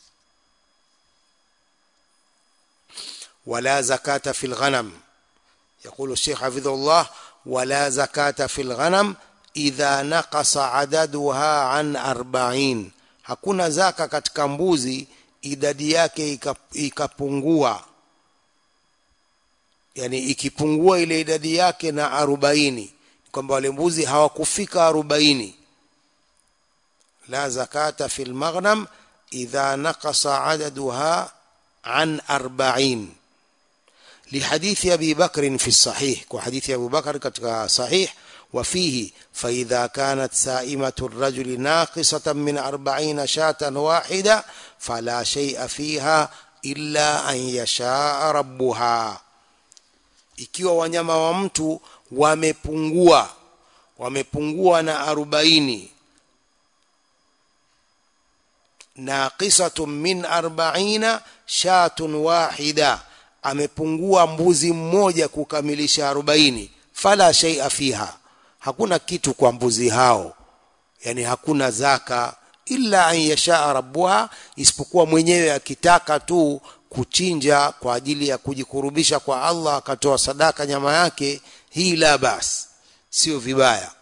wala zakata fil ghanam يقول الشيخ حفظه الله ولا زكاة في الغنم إذا نقص عددها عن أربعين hakuna zaka katika mbuzi idadi yake ikapungua yani ikipungua ile idadi yake na arobaini kwamba wale mbuzi hawakufika arobaini la zakata fi lmaghnam idha naqasa adaduha an arbain لحديث أبي بكر في الصحيح وحديث أبو بكر كتك صحيح وفيه فإذا كانت سائمة الرجل ناقصة من أربعين شاة واحدة فلا شيء فيها إلا أن يشاء ربها ikiwa wanyama wa mtu wamepungua wamepungua na arobaini naqisatun min arbaina shatun wahida amepungua mbuzi mmoja kukamilisha arobaini fala shaia fiha hakuna kitu kwa mbuzi hao yani hakuna zaka illa an yashaa rabbuha isipokuwa mwenyewe akitaka tu kuchinja kwa ajili ya kujikurubisha kwa Allah akatoa sadaka nyama yake hii la bas sio vibaya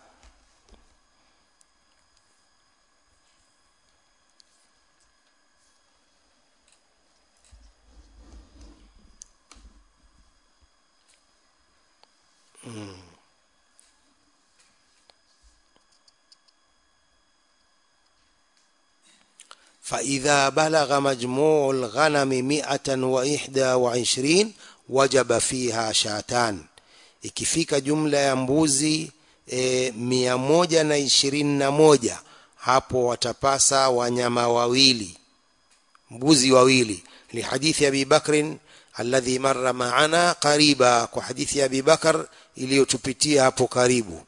mm. فإذا بلغ مجموع الغنم مئة وإحدى وعشرين وجب فيها شاتان ikifika jumla ya mbuzi e, mia moja na ishirini na moja hapo watapasa wanyama wawili mbuzi wawili lihadithi abi bakrin alladhi marra maana qariba kwa hadithi ya abi bakar iliyotupitia hapo karibu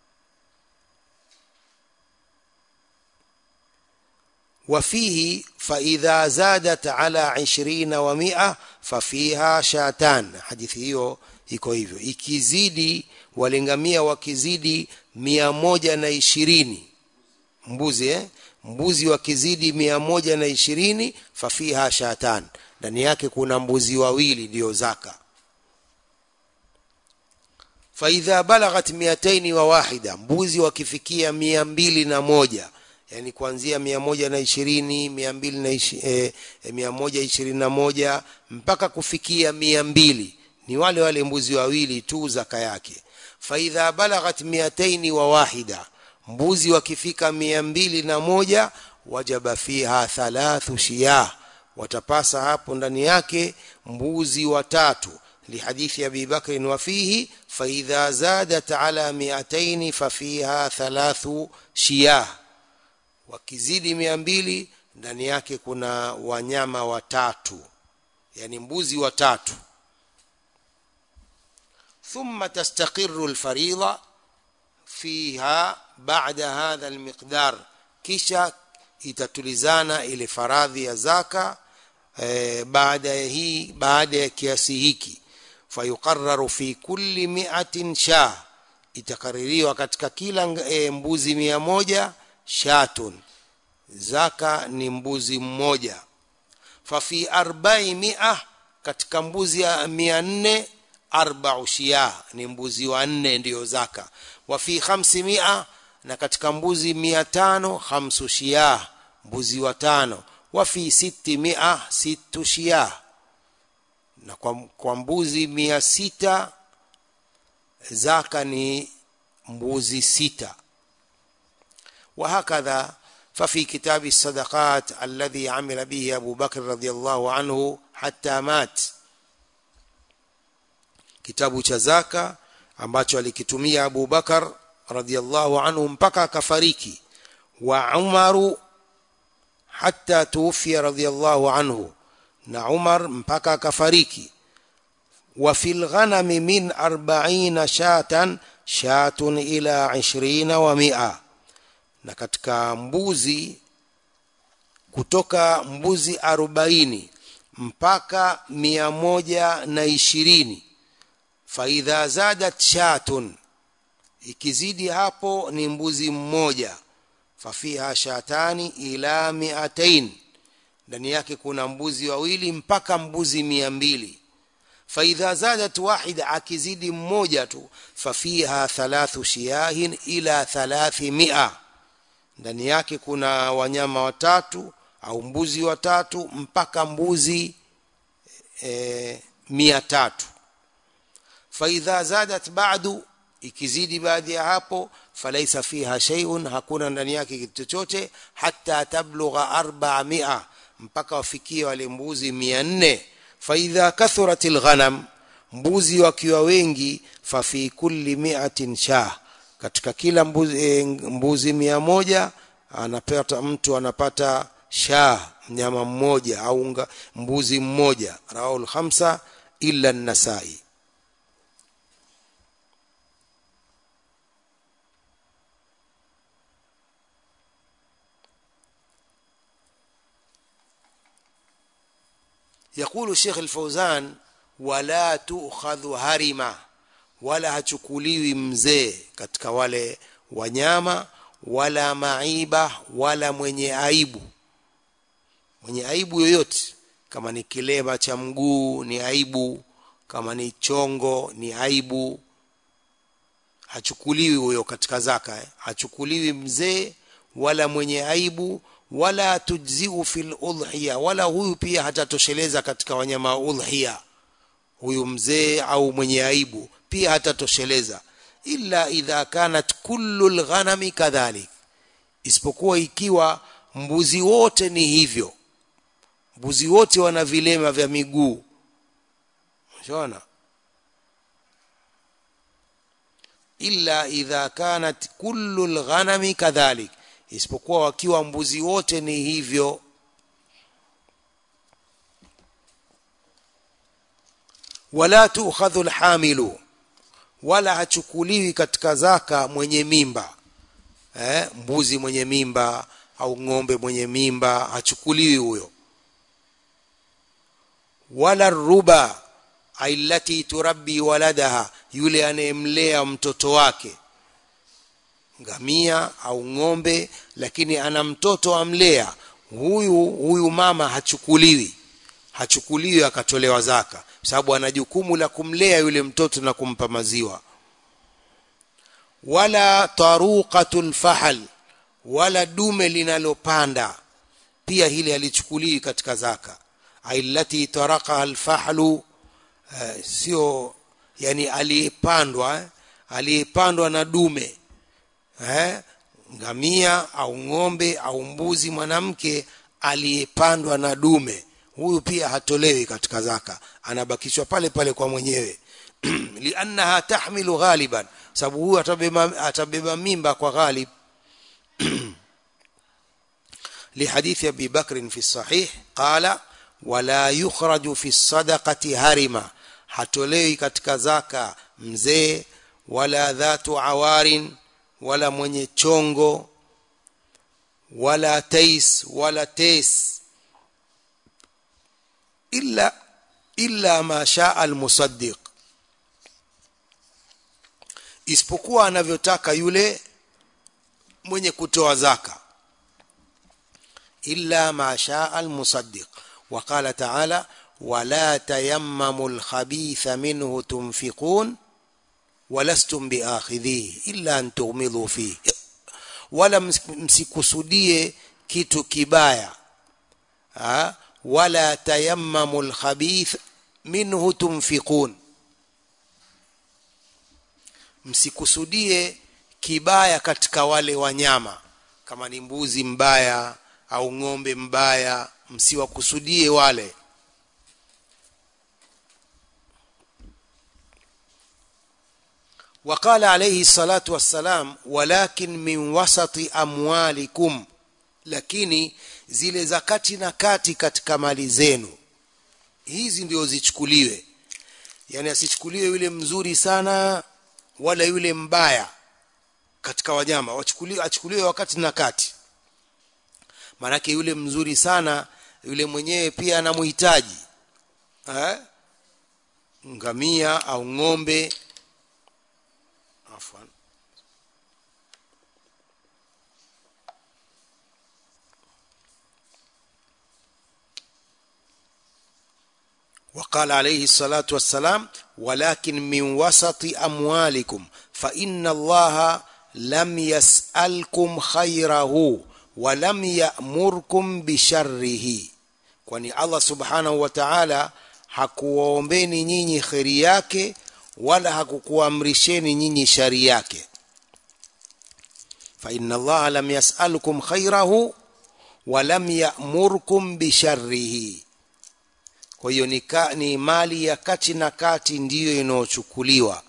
وفيه فإذا زادت على عشرين ومئة ففيها شاتان hadithi hiyo iko hivyo ikizidi walingamia wakizidi mia moja na ishirini mbuzi eh? mbuzi wakizidi mia moja na ishirini fafiha shatan ndani yake kuna mbuzi wawili ndiyo zaka faidha balaghat miataini wa wahida mbuzi wakifikia mia mbili na moja yani kuanzia mia moja na ishirini mia mbili na ishi, eh, mia moja ishirini na moja mpaka kufikia mia mbili ni wale wale mbuzi wawili tu zaka yake faidha balaghat miataini wa wahida mbuzi wakifika mia mbili na moja wajaba fiha thalathu shiyah watapasa hapo ndani yake mbuzi watatu لحديث أبي بكر وفيه فإذا زادت على مئتين ففيها ثلاث شياه wakizidi mia mbili ndani yake kuna wanyama watatu yani mbuzi watatu thumma tastaqiru lfaridha fiha bada hadha almiqdar kisha itatulizana ile faradhi ya zaka eh, baada ya hii baada ya kiasi hiki fayuqararu fi kulli miatin shah itakaririwa katika kila e, mbuzi mia moja shatun zaka ni mbuzi mmoja fafi arbai mia katika mbuzi ya mia nne arbau shiyah ni mbuzi wa nne ndiyo zaka wafi khamsi mia na katika mbuzi mia tano khamsu shiyah mbuzi wa tano wafi siti mia situ shiyah na kwa, kwa mbuzi mia sita zaka ni mbuzi sita وهكذا ففي كتاب الصدقات الذي عمل به أبو بكر رضي الله عنه حتى مات kitabu cha zaka ambacho alikitumia Abu Bakar radhiallahu anhu mpaka akafariki wa Umaru hatta tuufia radhiallahu anhu na Umar mpaka akafariki wa fil ghanami min 40 shatan shatun ila 20 wa mi'a na katika mbuzi kutoka mbuzi arobaini mpaka mia moja na ishirini faidha zadat shatun ikizidi hapo ni mbuzi mmoja fafiha shatani ila miatain ndani yake kuna mbuzi wawili mpaka mbuzi mia mbili faidha zadat wahida akizidi mmoja tu fafiha thalathu shiyahin ila thalathi mia ndani yake kuna wanyama watatu au mbuzi watatu mpaka mbuzi e, mia tatu faidha zadat ba'du ikizidi baadhi ya hapo falaisa fiha shay'un hakuna ndani yake kitu chochote hatta tablugha arba'a mi'a mpaka wafikie wale mbuzi 400 faidha kathuratil ghanam mbuzi wakiwa wengi fa fi kulli mi'atin shah katika kila mbuzi, e, mbuzi mia moja anapata mtu anapata shah mnyama mmoja au mbuzi mmoja rawahul khamsa illa an-nasai يقول الشيخ الفوزان ولا تؤخذ هرمة ولا hachukuliwi mzee katika wale wanyama wala maiba wala mwenye aibu mwenye aibu yoyote kama ni kilema cha mguu ni aibu kama ni chongo ni aibu hachukuliwi huyo katika zaka eh? hachukuliwi mzee wala mwenye aibu wala tujziu fil udhiya wala huyu pia hatatosheleza katika wanyama wa udhiya huyu mzee au mwenye aibu pia hatatosheleza illa idha kanat kullu lghanami kadhalik isipokuwa ikiwa mbuzi wote ni hivyo mbuzi wote wana vilema vya miguu unaona illa idha kanat kullu lghanami kadhalik isipokuwa wakiwa mbuzi wote ni hivyo wala tukhadhu alhamilu wala hachukuliwi katika zaka mwenye mimba eh, mbuzi mwenye mimba au ng'ombe mwenye mimba hachukuliwi huyo wala ruba ailati turabbi waladaha yule anayemlea mtoto wake ngamia au ng'ombe lakini ana mtoto amlea huyu huyu mama hachukuliwi hachukuliwi akatolewa zaka sababu ana jukumu la kumlea yule mtoto na kumpa maziwa wala taruqatul fahal wala dume linalopanda pia hili halichukuliwi katika zaka ailati taraka alfahlu uh, sio yani aliyepandwa eh? aliyepandwa na dume eh? ngamia au ng'ombe au mbuzi mwanamke aliyepandwa na dume huyu pia hatolewi katika zaka anabakishwa pale pale kwa mwenyewe liannaha tahmilu ghaliban sababu huyu atabeba, atabeba mimba kwa ghalib لحديث أبي بكر في الصحيح قال ولا يخرج في الصدقة هرما hatolewi katika zaka mzee wala dhatu awarin wala mwenye chongo wala tais wala tes illa illa ma shaa almusaddiq isipokuwa anavyotaka yule mwenye kutoa zaka illa ma shaa almusaddiq وقال تعالى ولا تيمموا الخبيث منه تنفقون ولستم بآخذيه إلا أن تغمضوا فيه wala msikusudie kitu kibaya ha? wala tayammamu lkhabith minhu tunfiqun msikusudie kibaya katika wale wanyama kama ni mbuzi mbaya au ng'ombe mbaya msiwakusudie wale وقال عليه الصلاة والسلام ولكن من وسط أموالكم lakini zile zakati na kati katika mali zenu hizi ndio zichukuliwe yani asichukuliwe yule mzuri sana wala yule mbaya katika wanyama wachukuliwe achukuliwe wakati na kati maanake yule mzuri sana yule mwenyewe pia anamhitaji eh? ngamia au ng'ombe afwan وقال عليه الصلاة والسلام ولكن من وسط أموالكم فإن الله لم يسألكم خيره ولم يأمركم بشره kwani Allah subhanahu wa ta'ala hakuwaombeni nyinyi kheri yake wala hakukuamrisheni nyinyi shari yake fa inna Allah lam yas'alukum khairahu wa lam ya'murkum bisharrihi kwa hiyo ni, ni mali ya kati na kati ndiyo inayochukuliwa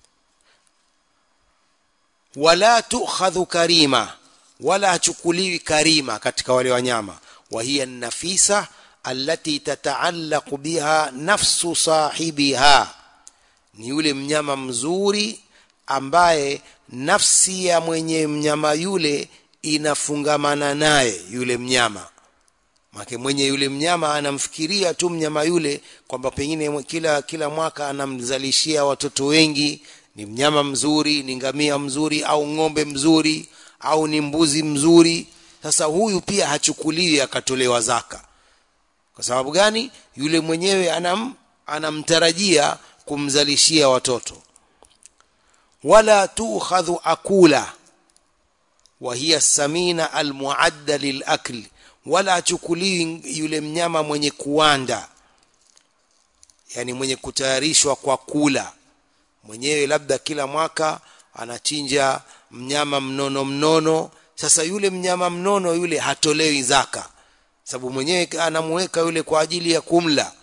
wala tukhadhu karima wala hachukuliwi karima katika wale wanyama wa hiya nafisa allati tataallaqu biha nafsu sahibiha ni yule mnyama mzuri ambaye nafsi ya mwenye mnyama yule inafungamana naye yule mnyama make mwenye yule mnyama anamfikiria tu mnyama yule kwamba pengine kila kila mwaka anamzalishia watoto wengi ni mnyama mzuri ni ngamia mzuri au ng'ombe mzuri au ni mbuzi mzuri sasa huyu pia hachukuliwi akatolewa zaka kwa sababu gani yule mwenyewe anam anamtarajia kumzalishia watoto wala tukhadhu akula wa hiya samina almuadda lilakli wala achukuliwi yule mnyama mwenye kuwanda yani mwenye kutayarishwa kwa kula mwenyewe labda kila mwaka anachinja mnyama mnono mnono sasa yule mnyama mnono yule hatolewi zaka sababu mwenyewe anamuweka yule kwa ajili ya kumla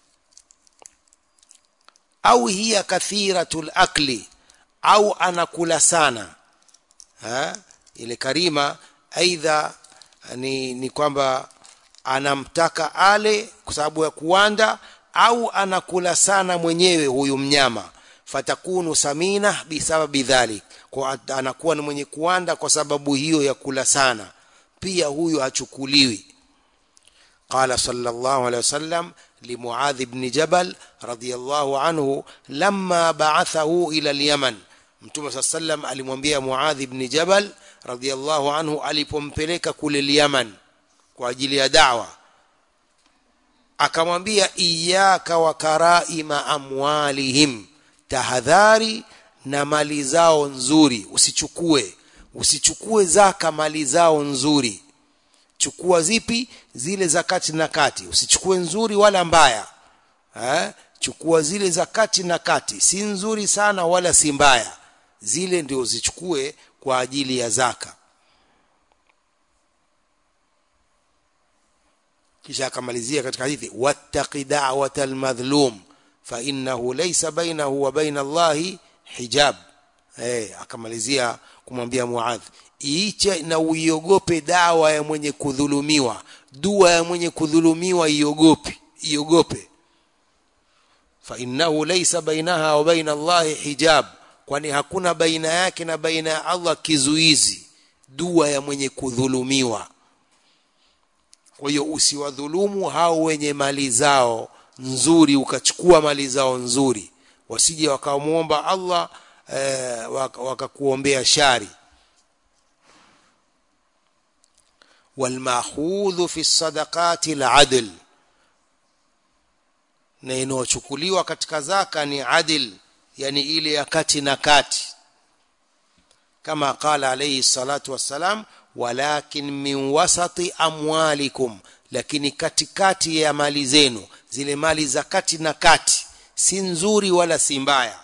au hiya kathiratul akli au anakula sana ha? ile karima aidha ni, ni kwamba anamtaka ale kwa sababu ya kuwanda au anakula sana mwenyewe huyu mnyama fatakunu samina bisababi dhalik kwa anakuwa ni mwenye kuwanda kwa sababu hiyo ya kula sana pia huyu hachukuliwi قال صلى الله عليه وسلم لمعاذ بن جبل رضي الله عنه لما بعثه إلى اليمن mtume saa sallam alimwambia muadhi bni jabal radiallahu anhu alipompeleka kule lyaman kwa ajili ya dawa akamwambia iyaka wa karaima amwalihim tahadhari na mali zao nzuri usichukue usichukue zaka mali zao nzuri chukua zipi zile za kati na kati usichukue nzuri wala mbaya eh? chukua zile za kati na kati si nzuri sana wala si mbaya zile ndio zichukue kwa ajili ya zaka kisha akamalizia katika hadithi wattaqi da'wata almadhlum fa innahu laysa bainahu wa baina Allahi hijab eh akamalizia kumwambia Muadh iiche na uiogope dawa ya mwenye kudhulumiwa dua ya mwenye kudhulumiwa iogope iogope fa innahu laysa bainaha wa baina Allahi hijab kwani hakuna baina yake na baina ya Allah kizuizi dua ya mwenye kudhulumiwa kwa hiyo usiwadhulumu hao wenye mali zao nzuri ukachukua mali zao nzuri wasije wakamwomba Allah eh, wakakuombea waka shari walmakhudhu fi sadaqati aladl na inayochukuliwa katika zaka ni adil yani ile ya kati na kati kama qala alayhi salatu wassalam walakin min wasati amwalikum lakini katikati ya mali zenu zile mali za kati na kati si nzuri wala si mbaya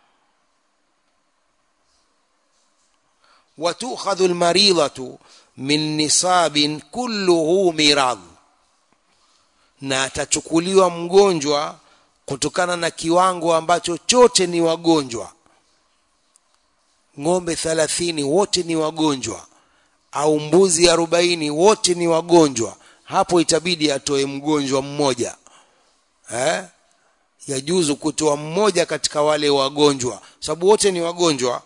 watukhadhu almaridatu min nisabin kulluhu mirad na atachukuliwa mgonjwa kutokana na kiwango ambacho chote ni wagonjwa ng'ombe thalathini wote ni wagonjwa au mbuzi arobaini wote ni wagonjwa hapo itabidi atoe mgonjwa mmoja eh? yajuzu kutoa mmoja katika wale wagonjwa sababu wote ni wagonjwa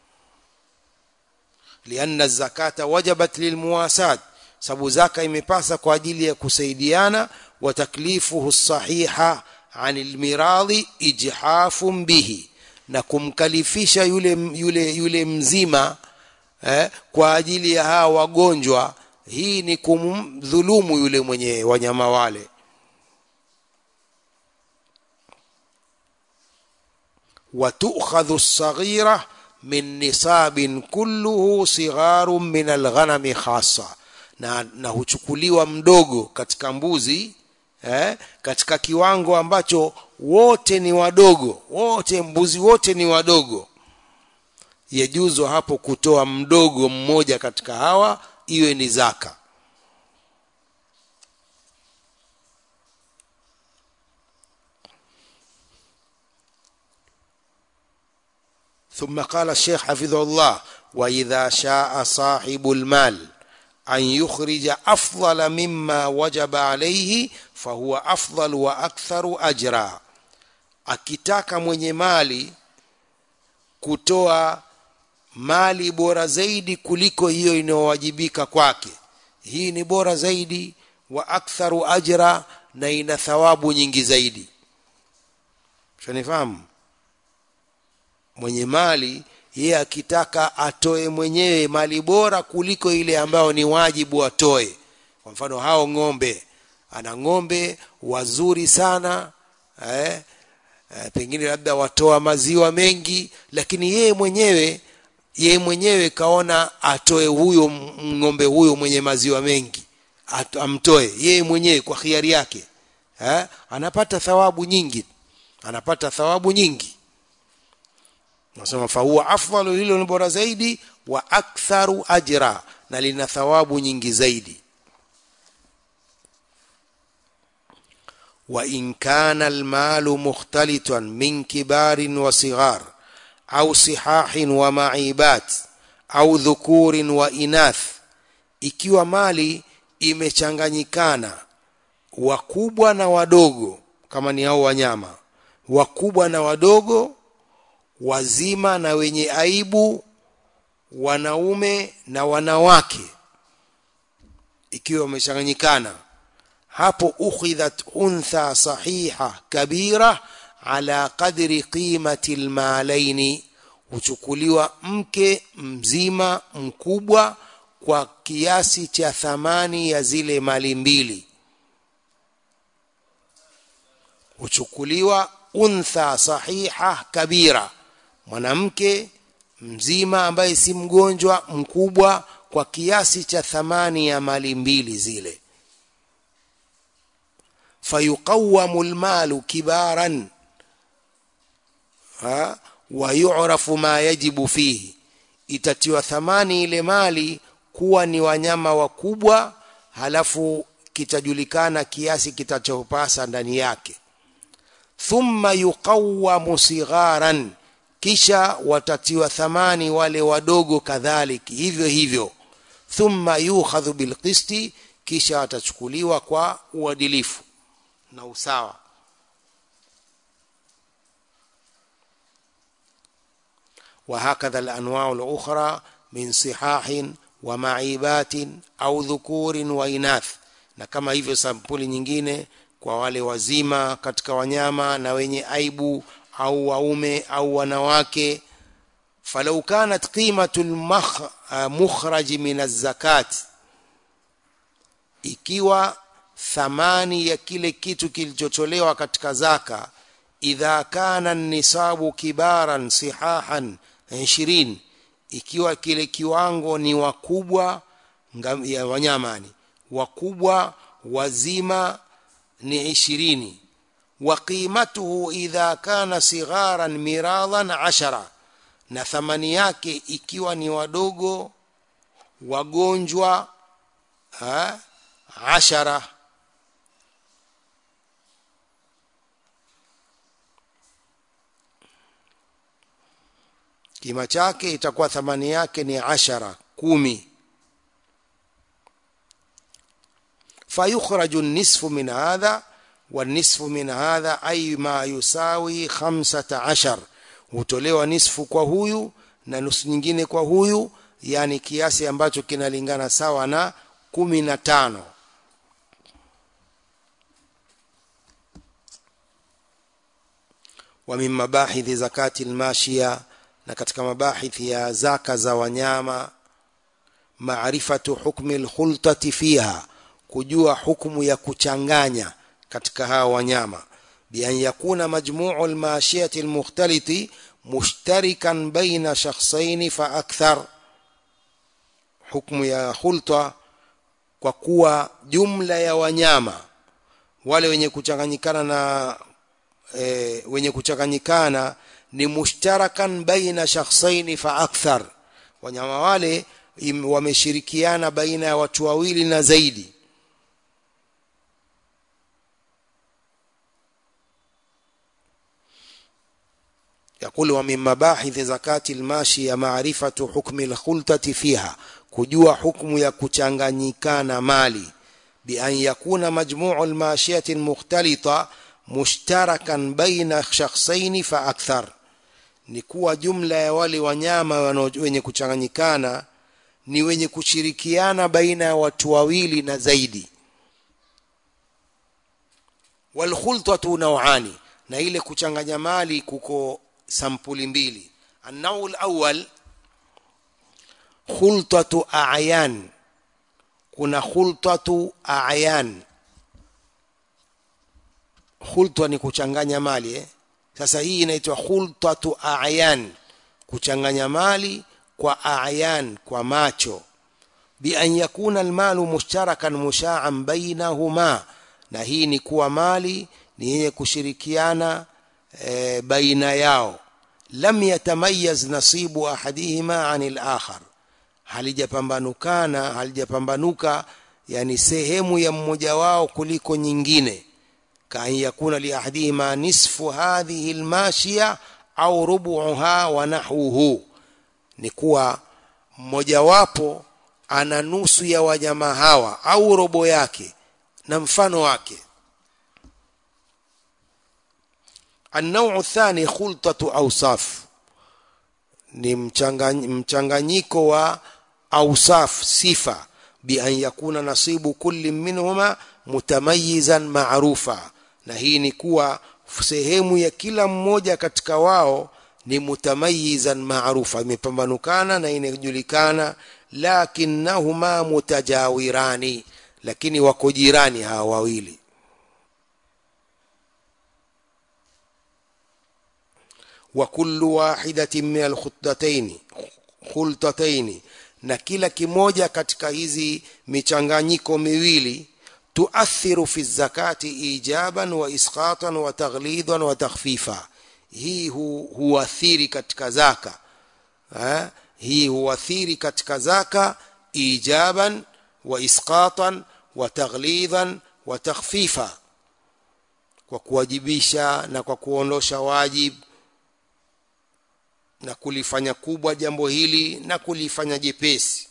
lianna zakata wajabat lilmuwasat sababu zaka imepasa kwa ajili ya kusaidiana wa taklifuhu sahiha anil miradhi ijhafun bihi na kumkalifisha yule yule yule mzima eh, kwa ajili ya hawa wagonjwa hii ni kumdhulumu yule mwenye wanyama wale وتؤخذ الصغيرة من نصاب كله صغار من الغنم خاصة na, na huchukuliwa mdogo katika mbuzi eh, katika kiwango ambacho wote ni wadogo wote mbuzi wote ni wadogo yajuzo hapo kutoa mdogo mmoja katika hawa iwe ni zaka ثم قال الشيخ حفظه الله واذا شاء صاحب المال ان يخرج افضل مما وجب عليه فهو افضل واكثر اجرا akitaka mwenye mali kutoa mali bora zaidi kuliko hiyo inayowajibika kwake hii ni bora zaidi wa aktharu ajra na ina thawabu nyingi zaidi shanifahamu mwenye mali yeye akitaka atoe mwenyewe mali bora kuliko ile ambayo ni wajibu atoe kwa mfano hao ng'ombe ana ng'ombe wazuri sana eh, eh, pengine labda watoa maziwa mengi lakini yeye mwenyewe yeye mwenyewe kaona atoe huyo ng'ombe huyo mwenye maziwa mengi At, amtoe yeye mwenyewe kwa khiari yake eh, anapata thawabu nyingi anapata thawabu nyingi nasema fahuwa afdalu hilo ni bora zaidi wa aktharu ajra na lina thawabu nyingi zaidi وإن كان المال مختلطا من كبار وصغار أو صحاح ومعيبات أو ذكور وإناث ikiwa mali imechanganyikana wakubwa na wadogo kama ni hao wanyama wakubwa na wadogo wazima na wenye aibu wanaume na wanawake ikiwa wamechanganyikana hapo ukhidhat untha sahiha kabira ala qadri qimati almalaini huchukuliwa mke mzima mkubwa kwa kiasi cha thamani ya zile mali mbili huchukuliwa untha sahiha kabira mwanamke mzima ambaye si mgonjwa mkubwa kwa kiasi cha thamani ya mali mbili zile fayuqawamu lmalu kibaran ha wayurafu ma yajibu fihi itatiwa thamani ile mali kuwa ni wanyama wakubwa halafu kitajulikana kiasi kitachopasa ndani yake thumma yuqawamu sigharan kisha watatiwa thamani wale wadogo kadhalik hivyo hivyo thumma yukhadhu bilqisti kisha watachukuliwa kwa uadilifu na usawa وهكذا الأنواع الأخرى من صحاح ومعيبات أو ذكور وإناث na kama hivyo sampuli nyingine kwa wale wazima katika wanyama na wenye aibu au waume au wanawake falau kanat qimatu lmukhraj min azzakat ikiwa thamani ya kile kitu kilichotolewa katika zaka idha kana nisabu kibaran sihahan 20 ikiwa kile kiwango ni wakubwa ya wanyamani wakubwa wazima ni ishirini wa qimatuhu idha kana sigharan miradan ashara na thamani yake ikiwa ni wadogo wagonjwa ha, ashara kima chake itakuwa thamani yake ni ashara kumi فيخرج النصف من هذا والنصف من هذا أي ما يساوي خمسة عشر hutolewa nisfu kwa huyu na nusu nyingine kwa huyu yani kiasi ambacho kinalingana sawa na kumi na tano wa min mabahithi zakati lmashia na katika mabahithi ya zaka za wanyama maarifatu hukmi lkhultati fiha kujua hukumu ya kuchanganya katika hawa wanyama بأن يكون مجموع الماشية المختلط مشتركا بين شخصين فأكثر حكم يا خلطة kwa kuwa jumla ya wanyama wale wenye kuchanganyikana na e, wenye kuchanganyikana ni mushtarakan baina shakhsaini fa akthar wanyama wale wameshirikiana baina ya watu wawili na zaidi يقول ومن مباحث زكاة الماشية معرفة حكم الخلطة فيها kujua hukumu ya kuchanganyikana mali بأن يكون مجموع الماشية المختلطة مشتركا بين شخصين فأكثر ni kuwa jumla ya wale wanyama wenye kuchanganyikana ni wenye kushirikiana baina ya watu wawili na zaidi walkhultatu nawani na ile kuchanganya mali kuko sampuli mbili annau alawwal khultatu a'yan kuna khultatu a'yan khultwa ni kuchanganya mali eh? sasa hii inaitwa khultatu a'yan kuchanganya mali kwa a'yan kwa macho bi an yakuna almalu mushtarakan musha'an bainahuma na hii ni kuwa mali ni yenye kushirikiana e, baina yao lam yatamayaz nasibu ahadihima anil akhar halijapambanukana halijapambanuka yani sehemu ya mmoja wao kuliko nyingine kaan yakuna liahadihima nisfu hadhihi almashiya au rubuha wa nahwuhu ni kuwa mmojawapo ana nusu ya wanyama hawa au robo yake na mfano wake النوع الثاني خلطة أوصاف ni mchanganyiko wa awsaf sifa bi an yakuna nasibu kulli minhuma mutamayizan maarufa na hii ni kuwa sehemu ya kila mmoja katika wao ni mutamayizan maarufa imepambanukana na inajulikana lakinnahuma mutajawirani lakini wako jirani hawa wawili وكل واحدة من الخطتين خلطتين na kila kimoja katika hizi michanganyiko miwili tuathiru fi zakati ijaban wa isqatan wa taghlidan wa takhfifa hii hu, huathiri katika zaka ha? hii huathiri katika zaka ijaban wa isqatan wa taghlidan wa takhfifa kwa kuwajibisha na kwa kuondosha wajibu na kulifanya kubwa jambo hili na kulifanya jepesi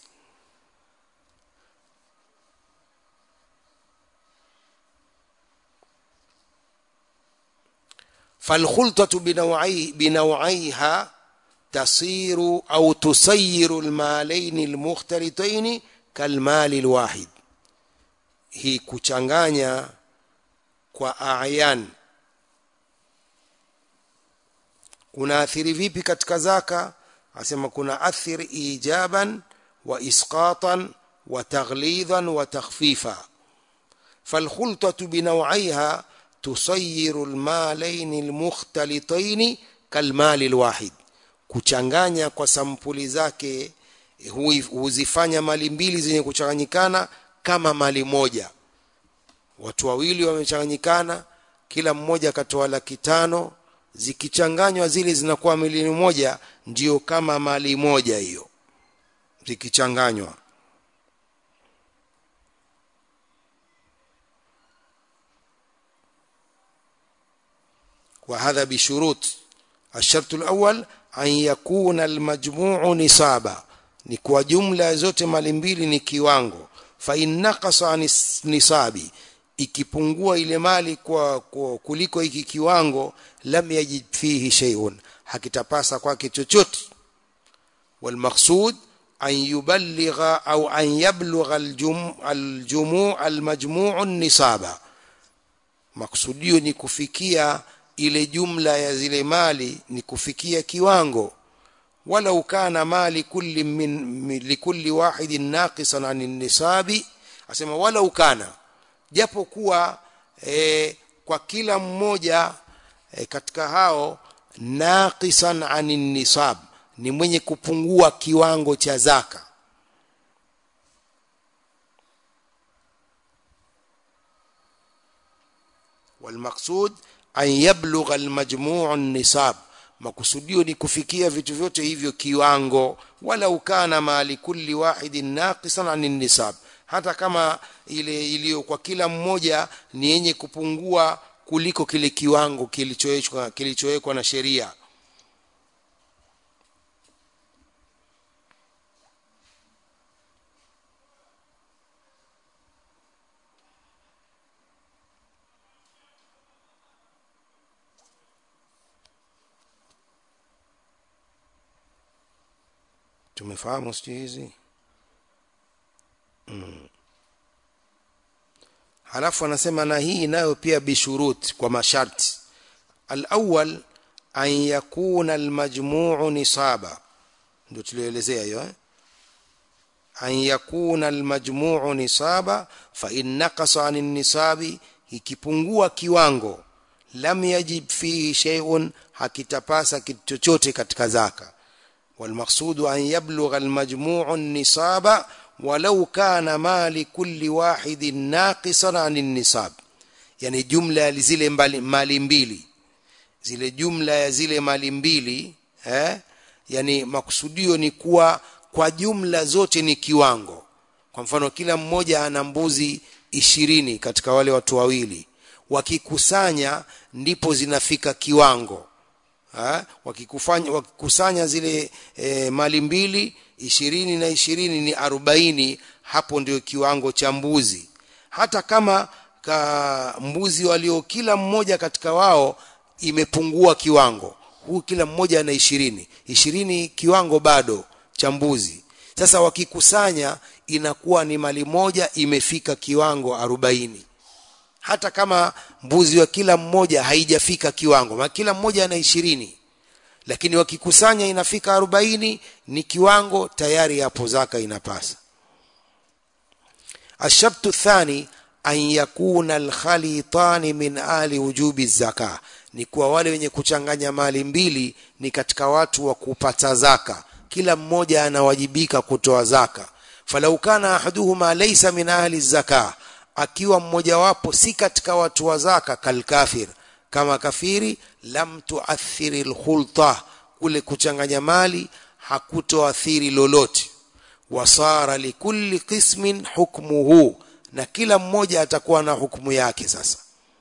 فالخلطة بنوعي بنوعيها تصير أو تسير المالين المختلطين كالمال الواحد هي kuchanganya kwa ayan kuna athiri vipi katika zaka asema kuna athiri ijaban wa isqatan wa taghlidan wa takhfifa فالخلطة بنوعيها تصير المالين المختلطين كالمال الواحد kuchanganya kwa sampuli zake huzifanya mali mbili zenye kuchanganyikana kama mali moja watu wawili wamechanganyikana kila mmoja akatoa laki tano zikichanganywa zile zinakuwa milioni moja ndio kama mali moja hiyo zikichanganywa وهذا بشروط الشرط الأول أن يكون المجموع نصابا ni kwa jumla zote mali mbili ni kiwango fa in naqasa nisabi ikipungua ile mali kwa, kwa kuliko hiki kiwango lam yajid fihi shay'un hakitapasa kwake chochote والمقصود أن يبلغ أو أن يبلغ الجم الجموع المجموع النصاب maksudio ni kufikia ile jumla ya zile mali ni kufikia kiwango walau kana mali kulli min likulli wahidin naqisan an nisabi asema walau kana japo kuwa e, kwa kila mmoja e, katika hao naqisan anin nisab ni mwenye kupungua kiwango cha zaka والمقصود أن يبلغ المجموع النصاب makusudio ni kufikia vitu vyote hivyo kiwango walau kana mali kulli wahidin naqisan anin nisab hata kama ile iliyo kwa kila mmoja ni yenye kupungua kuliko kile kiwango kilichowekwa kilichowekwa na sheria tumefahamu sijui hizi mm. halafu anasema na hii nayo pia bishurut kwa masharti alawal an yakuna almajmuu nisaba ndio tulioelezea hiyo eh? an yakuna almajmuu nisaba fa in naqasa an nisabi ikipungua kiwango lam yajib fihi shay'un hakitapasa kitu chochote katika zaka والمقصود أن يبلغ المجموع النصاب ولو كان مال كل واحد ناقصا عن النصاب يعني جملة لزile mali mbili zile jumla ya zile mali mbili eh yani makusudio ni kuwa kwa jumla zote ni kiwango kwa mfano kila mmoja ana mbuzi ishirini katika wale watu wawili wakikusanya ndipo zinafika kiwango ha? wakikufanya wakikusanya zile e, mali mbili ishirini na ishirini ni arobaini hapo ndio kiwango cha mbuzi hata kama ka mbuzi walio kila mmoja katika wao imepungua kiwango huu kila mmoja ana ishirini ishirini kiwango bado cha mbuzi sasa wakikusanya inakuwa ni mali moja imefika kiwango arobaini hata kama mbuzi wa kila mmoja haijafika kiwango maana kila mmoja ana ishirini lakini wakikusanya inafika arobaini ni kiwango tayari hapo zaka inapasa ashabtu thani an yakuna alkhalitani min ali wujubi zaka ni kuwa wale wenye kuchanganya mali mbili ni katika watu wa kupata zaka kila mmoja anawajibika kutoa zaka falau kana ahaduhuma laysa min ahli zaka akiwa mmojawapo si katika watu wa zaka kalkafir kama kafiri lam tuathiri alkhulta kule kuchanganya mali hakutoathiri lolote wasara likulli qismin hukmuhu na kila mmoja atakuwa na hukumu yake sasa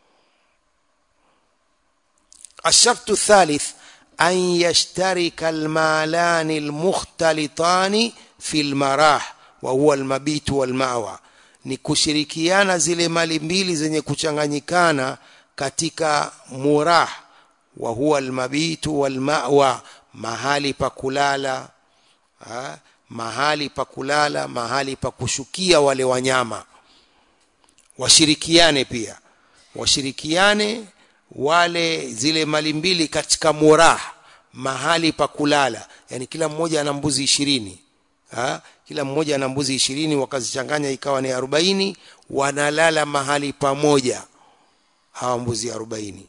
الشرط الثالث أن يشترك المالان المختلطان في المراح وهو المبيت والمأوى ni kushirikiana zile mali mbili zenye kuchanganyikana katika murah wa huwa almabitu walmawa mahali pa kulala ha? mahali pa kulala mahali pa kushukia wale wanyama washirikiane pia washirikiane wale zile mali mbili katika murah mahali pa kulala yani kila mmoja ana mbuzi ishirini ha? kila mmoja ana mbuzi ishirini wakazichanganya ikawa ni arobaini wanalala mahali pamoja hawa mbuzi arobaini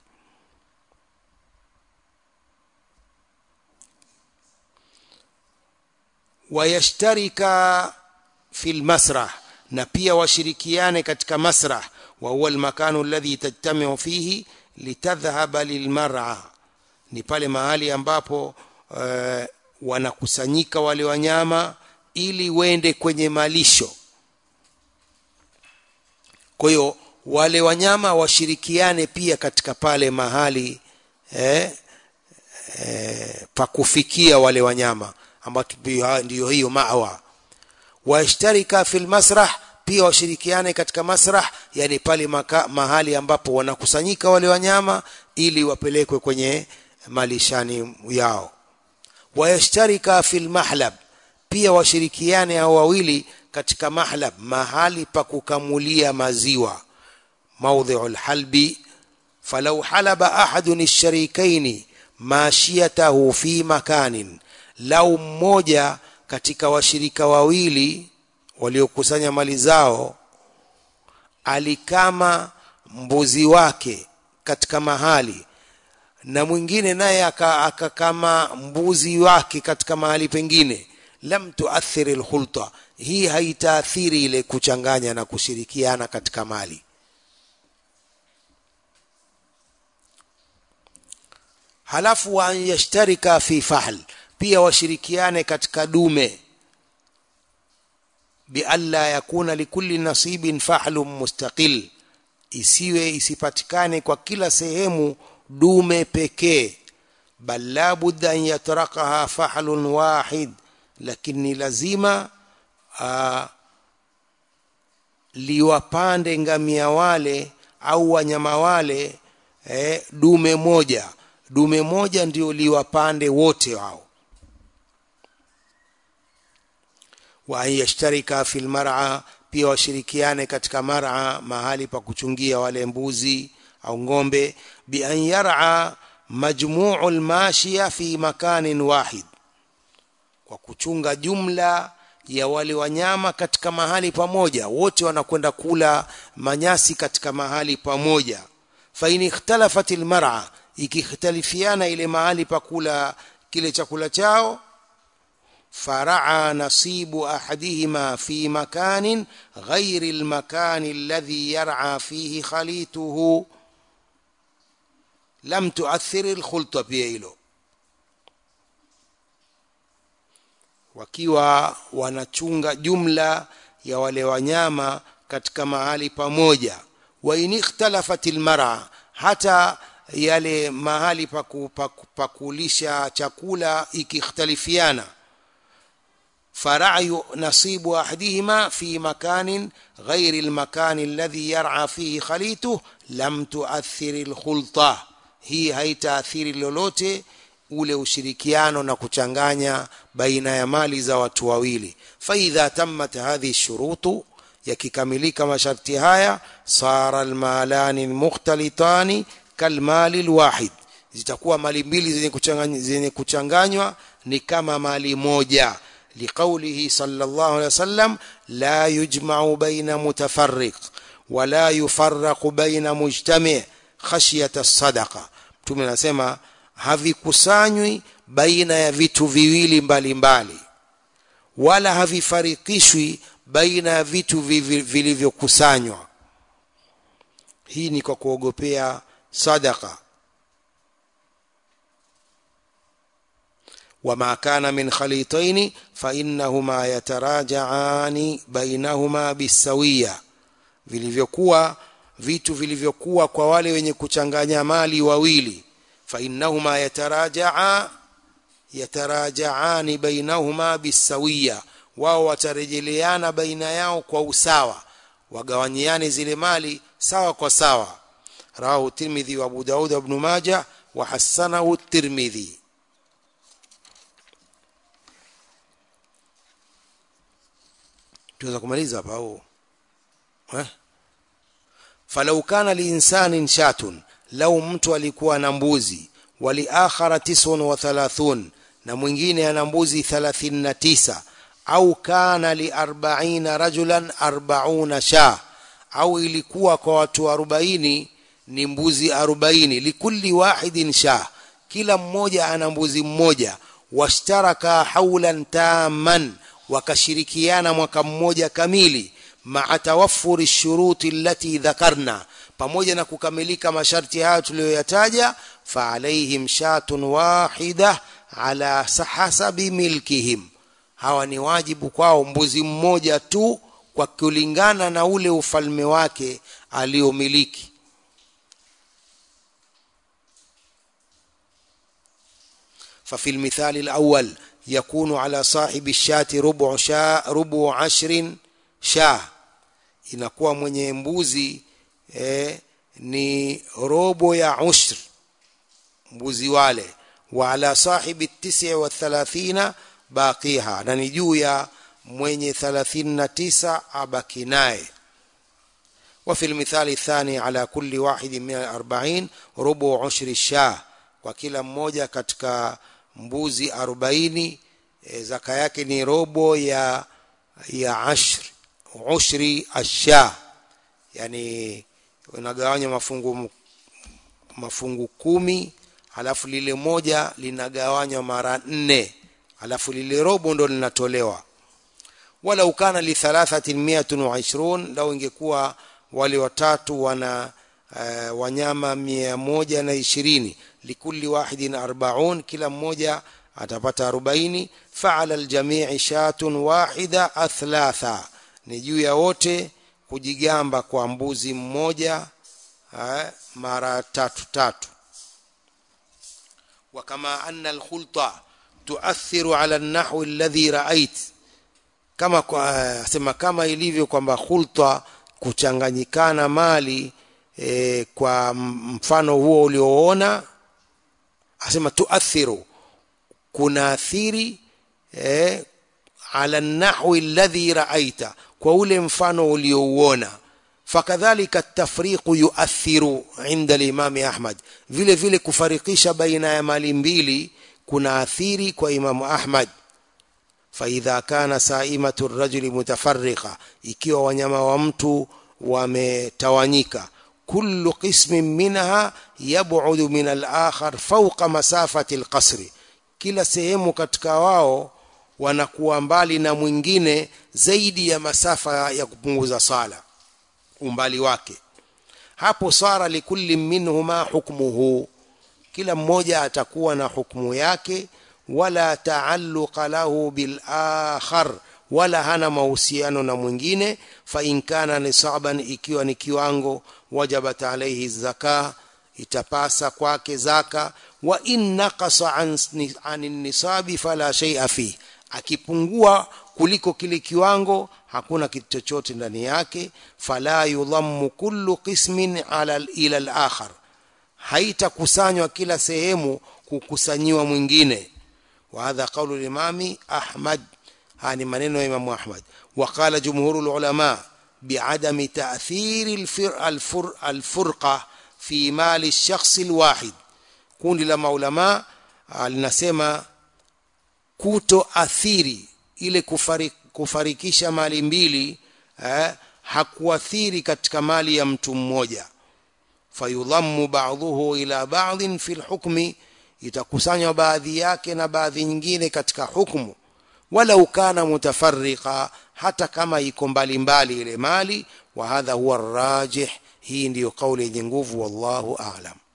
wayashtarika fi lmasrah na pia washirikiane katika masrah wa huwa almakanu alladhi tajtamiu fihi litadhhaba lilmar'a ni pale mahali ambapo uh, wanakusanyika wale wanyama ili wende kwenye malisho kwa hiyo wale wanyama washirikiane pia katika pale mahali eh, eh, pa kufikia wale wanyama ambapo ndiyo hiyo mawa washtarika fil masrah pia washirikiane katika masrah yani pale maka, mahali ambapo wanakusanyika wale wanyama ili wapelekwe kwenye malishani yao wayashtarika fil mahlab pia washirikiane hao wawili katika mahlab mahali pa kukamulia maziwa موضع الحلب فلو حلب أحد الشريكين ماشيته في مكان لو mmoja katika washirika wawili waliokusanya mali zao alikama mbuzi wake katika mahali na mwingine naye akakama mbuzi wake katika mahali pengine lam tuathiri lkhulta hii haitaathiri ile kuchanganya na kushirikiana katika mali halafu wa an yashtarika fi fahl pia washirikiane katika dume bialla yakuna likulli nasibin fahlun mustaqil isiwe isipatikane kwa kila sehemu dume pekee bal la budda an yatrakaha fahlun wahid lakini lazima uh, liwapande ngamia wale au wanyama wale eh, dume moja dume moja ndio liwapande wote wao wa an yashtarika fil mar'a pia washirikiane katika mar'a mahali pa kuchungia wale mbuzi au ng'ombe bi an yar'a majmu'u al-mashiya fi makanin wahid kwa kuchunga jumla ya wale wanyama katika mahali pamoja wote wanakwenda kula manyasi katika mahali pamoja fa in ikhtalafat al-mar'a ikikhtalifiana ile mahali pa kula kile chakula chao فرعى نصيب احدهما في مكان غير المكان الذي يرعى فيه خليته لم تؤثر الخلطه pia hilo wakiwa wanachunga jumla ya wale wanyama katika mahali pamoja wa in ikhtalafat almar'a hata yale mahali pa kulisha chakula ikikhtalifiana فرعي نصيب احدهما في مكان غير المكان الذي يرعى فيه خليته لم تؤثر الخلطه hii haitaathiri lolote ule ushirikiano na kuchanganya baina ya mali za watu wawili faidha tammat hadhihi shurutu yakikamilika masharti haya sara almalani almukhtalitani kalmali alwahid zitakuwa mali mbili zenye kuchanganywa zenye kuchanganywa ni kama mali moja لقوله صلى الله عليه وسلم لا يجمع بين متفرق ولا يفرق بين مجتمع خشية الصدقة mtume anasema havikusanywi baina ya vitu viwili mbalimbali wala havifarikishwi baina ya vitu vilivyokusanywa hii ni kwa kuogopea sadaka وما كان من خليطين فإنهما يتراجعان بينهما بالسوية vilivyokuwa vitu vilivyokuwa kwa wale wenye kuchanganya mali wawili فإنهما يتراجعا يتراجعان بينهما بالسوية wao watarejeleana baina yao kwa usawa wagawanyiane zile mali sawa kwa sawa rawahu tirmidhi wa abu daud ibn majah wa hasanahu tirmidhi tunaweza kumaliza hapa au eh falau kana liinsanin shatun lau mtu alikuwa na mbuzi wali akhara tisun wa thalathun na mwingine ana mbuzi 39 au kana li 40 rajulan 40 sha au ilikuwa kwa watu 40 ni mbuzi 40 likulli wahidin sha kila mmoja ana mbuzi mmoja washtaraka haulan taman wakashirikiana mwaka mmoja kamili maa tawaffuri shuruti allati dhakarna pamoja na kukamilika masharti hayo tuliyoyataja fa alaihim shatun wahida ala hasabi milkihim hawa ni wajibu kwao mbuzi mmoja tu kwa kulingana na ule ufalme wake aliomiliki ففي المثال الأول يكون على صاحب الشاة ربع شاء ربع عشر شاة inakuwa mwenye mbuzi eh, ni robo ya ushr mbuzi wale wa ala sahibi tisi wa thalathina baqiha na ni juu ya mwenye 39 abaki naye وفي المثال الثاني على كل واحد من الأربعين ربع عشر الشاه kwa kila mmoja katika mbuzi 40 e, zaka yake ni robo ya ya ashr ushri asha yani unagawanya mafungu mafungu kumi halafu lile moja linagawanywa mara nne halafu lile robo ndo linatolewa walau kana li thalathatin miatun wa ishrun lau ingekuwa wale watatu wana uh, wanyama mia moja na ishirini likulli wahidin arbaun kila mmoja atapata arobaini faala ljamii shatun wahida athlatha ni juu ya wote kujigamba kwa mbuzi mmoja uh, mara tatu tatu وكما أن الخلطة تؤثر على النحو الذي رأيت kama kwa sema kama ilivyo kwamba khulta kuchanganyikana mali e, kwa mfano huo ulioona asema tuathiru kuna athiri e, ala nahwi alladhi raaita kwa ule mfano uliouona fakadhalika tafriqu yuathiru inda limami ahmad vile vile kufarikisha baina ya mali mbili kuna athiri kwa imamu ahmad faidha kana saimatu rajuli mutafarriqa ikiwa wanyama wa mtu wametawanyika kullu qismin minha yab'udu min al-akhar fawqa masafati al-qasri kila sehemu katika wao wanakuwa mbali na mwingine zaidi ya masafa ya kupunguza sala umbali wake hapo sara likulli minhuma hukmuhu kila mmoja atakuwa na hukumu yake wala taalluqa lahu bil akhar wala hana mahusiano na mwingine fa in kana nisaban ikiwa ni kiwango wajabat alayhi zaka itapasa kwake zaka wa in naqasa an, an nisabi fala shay'a fi akipungua kuliko kile kiwango hakuna kitu chochote ndani yake fala yudhammu kullu qismin ala ila al-akhar haitakusanywa kila sehemu kukusanyiwa mwingine wa hadha qawlu al-imami ahmad hani maneno ya imam ahmad wa qala jumhurul ulama bi'adami ta'thiri al-furqa fi mali ash-shakhs al-wahid kundi la maulama linasema kutoathiri ile kufarik, kufarikisha mali mbili eh, hakuathiri katika mali ya mtu mmoja fayudhammu ba'dhuhu ila ba'dhin fi lhukmi itakusanywa baadhi yake na baadhi nyingine katika hukmu walau kana mutafarriqa hata kama iko mbalimbali ile mali wa hadha huwa rajih hii ndiyo kauli yenye nguvu wallahu a'lam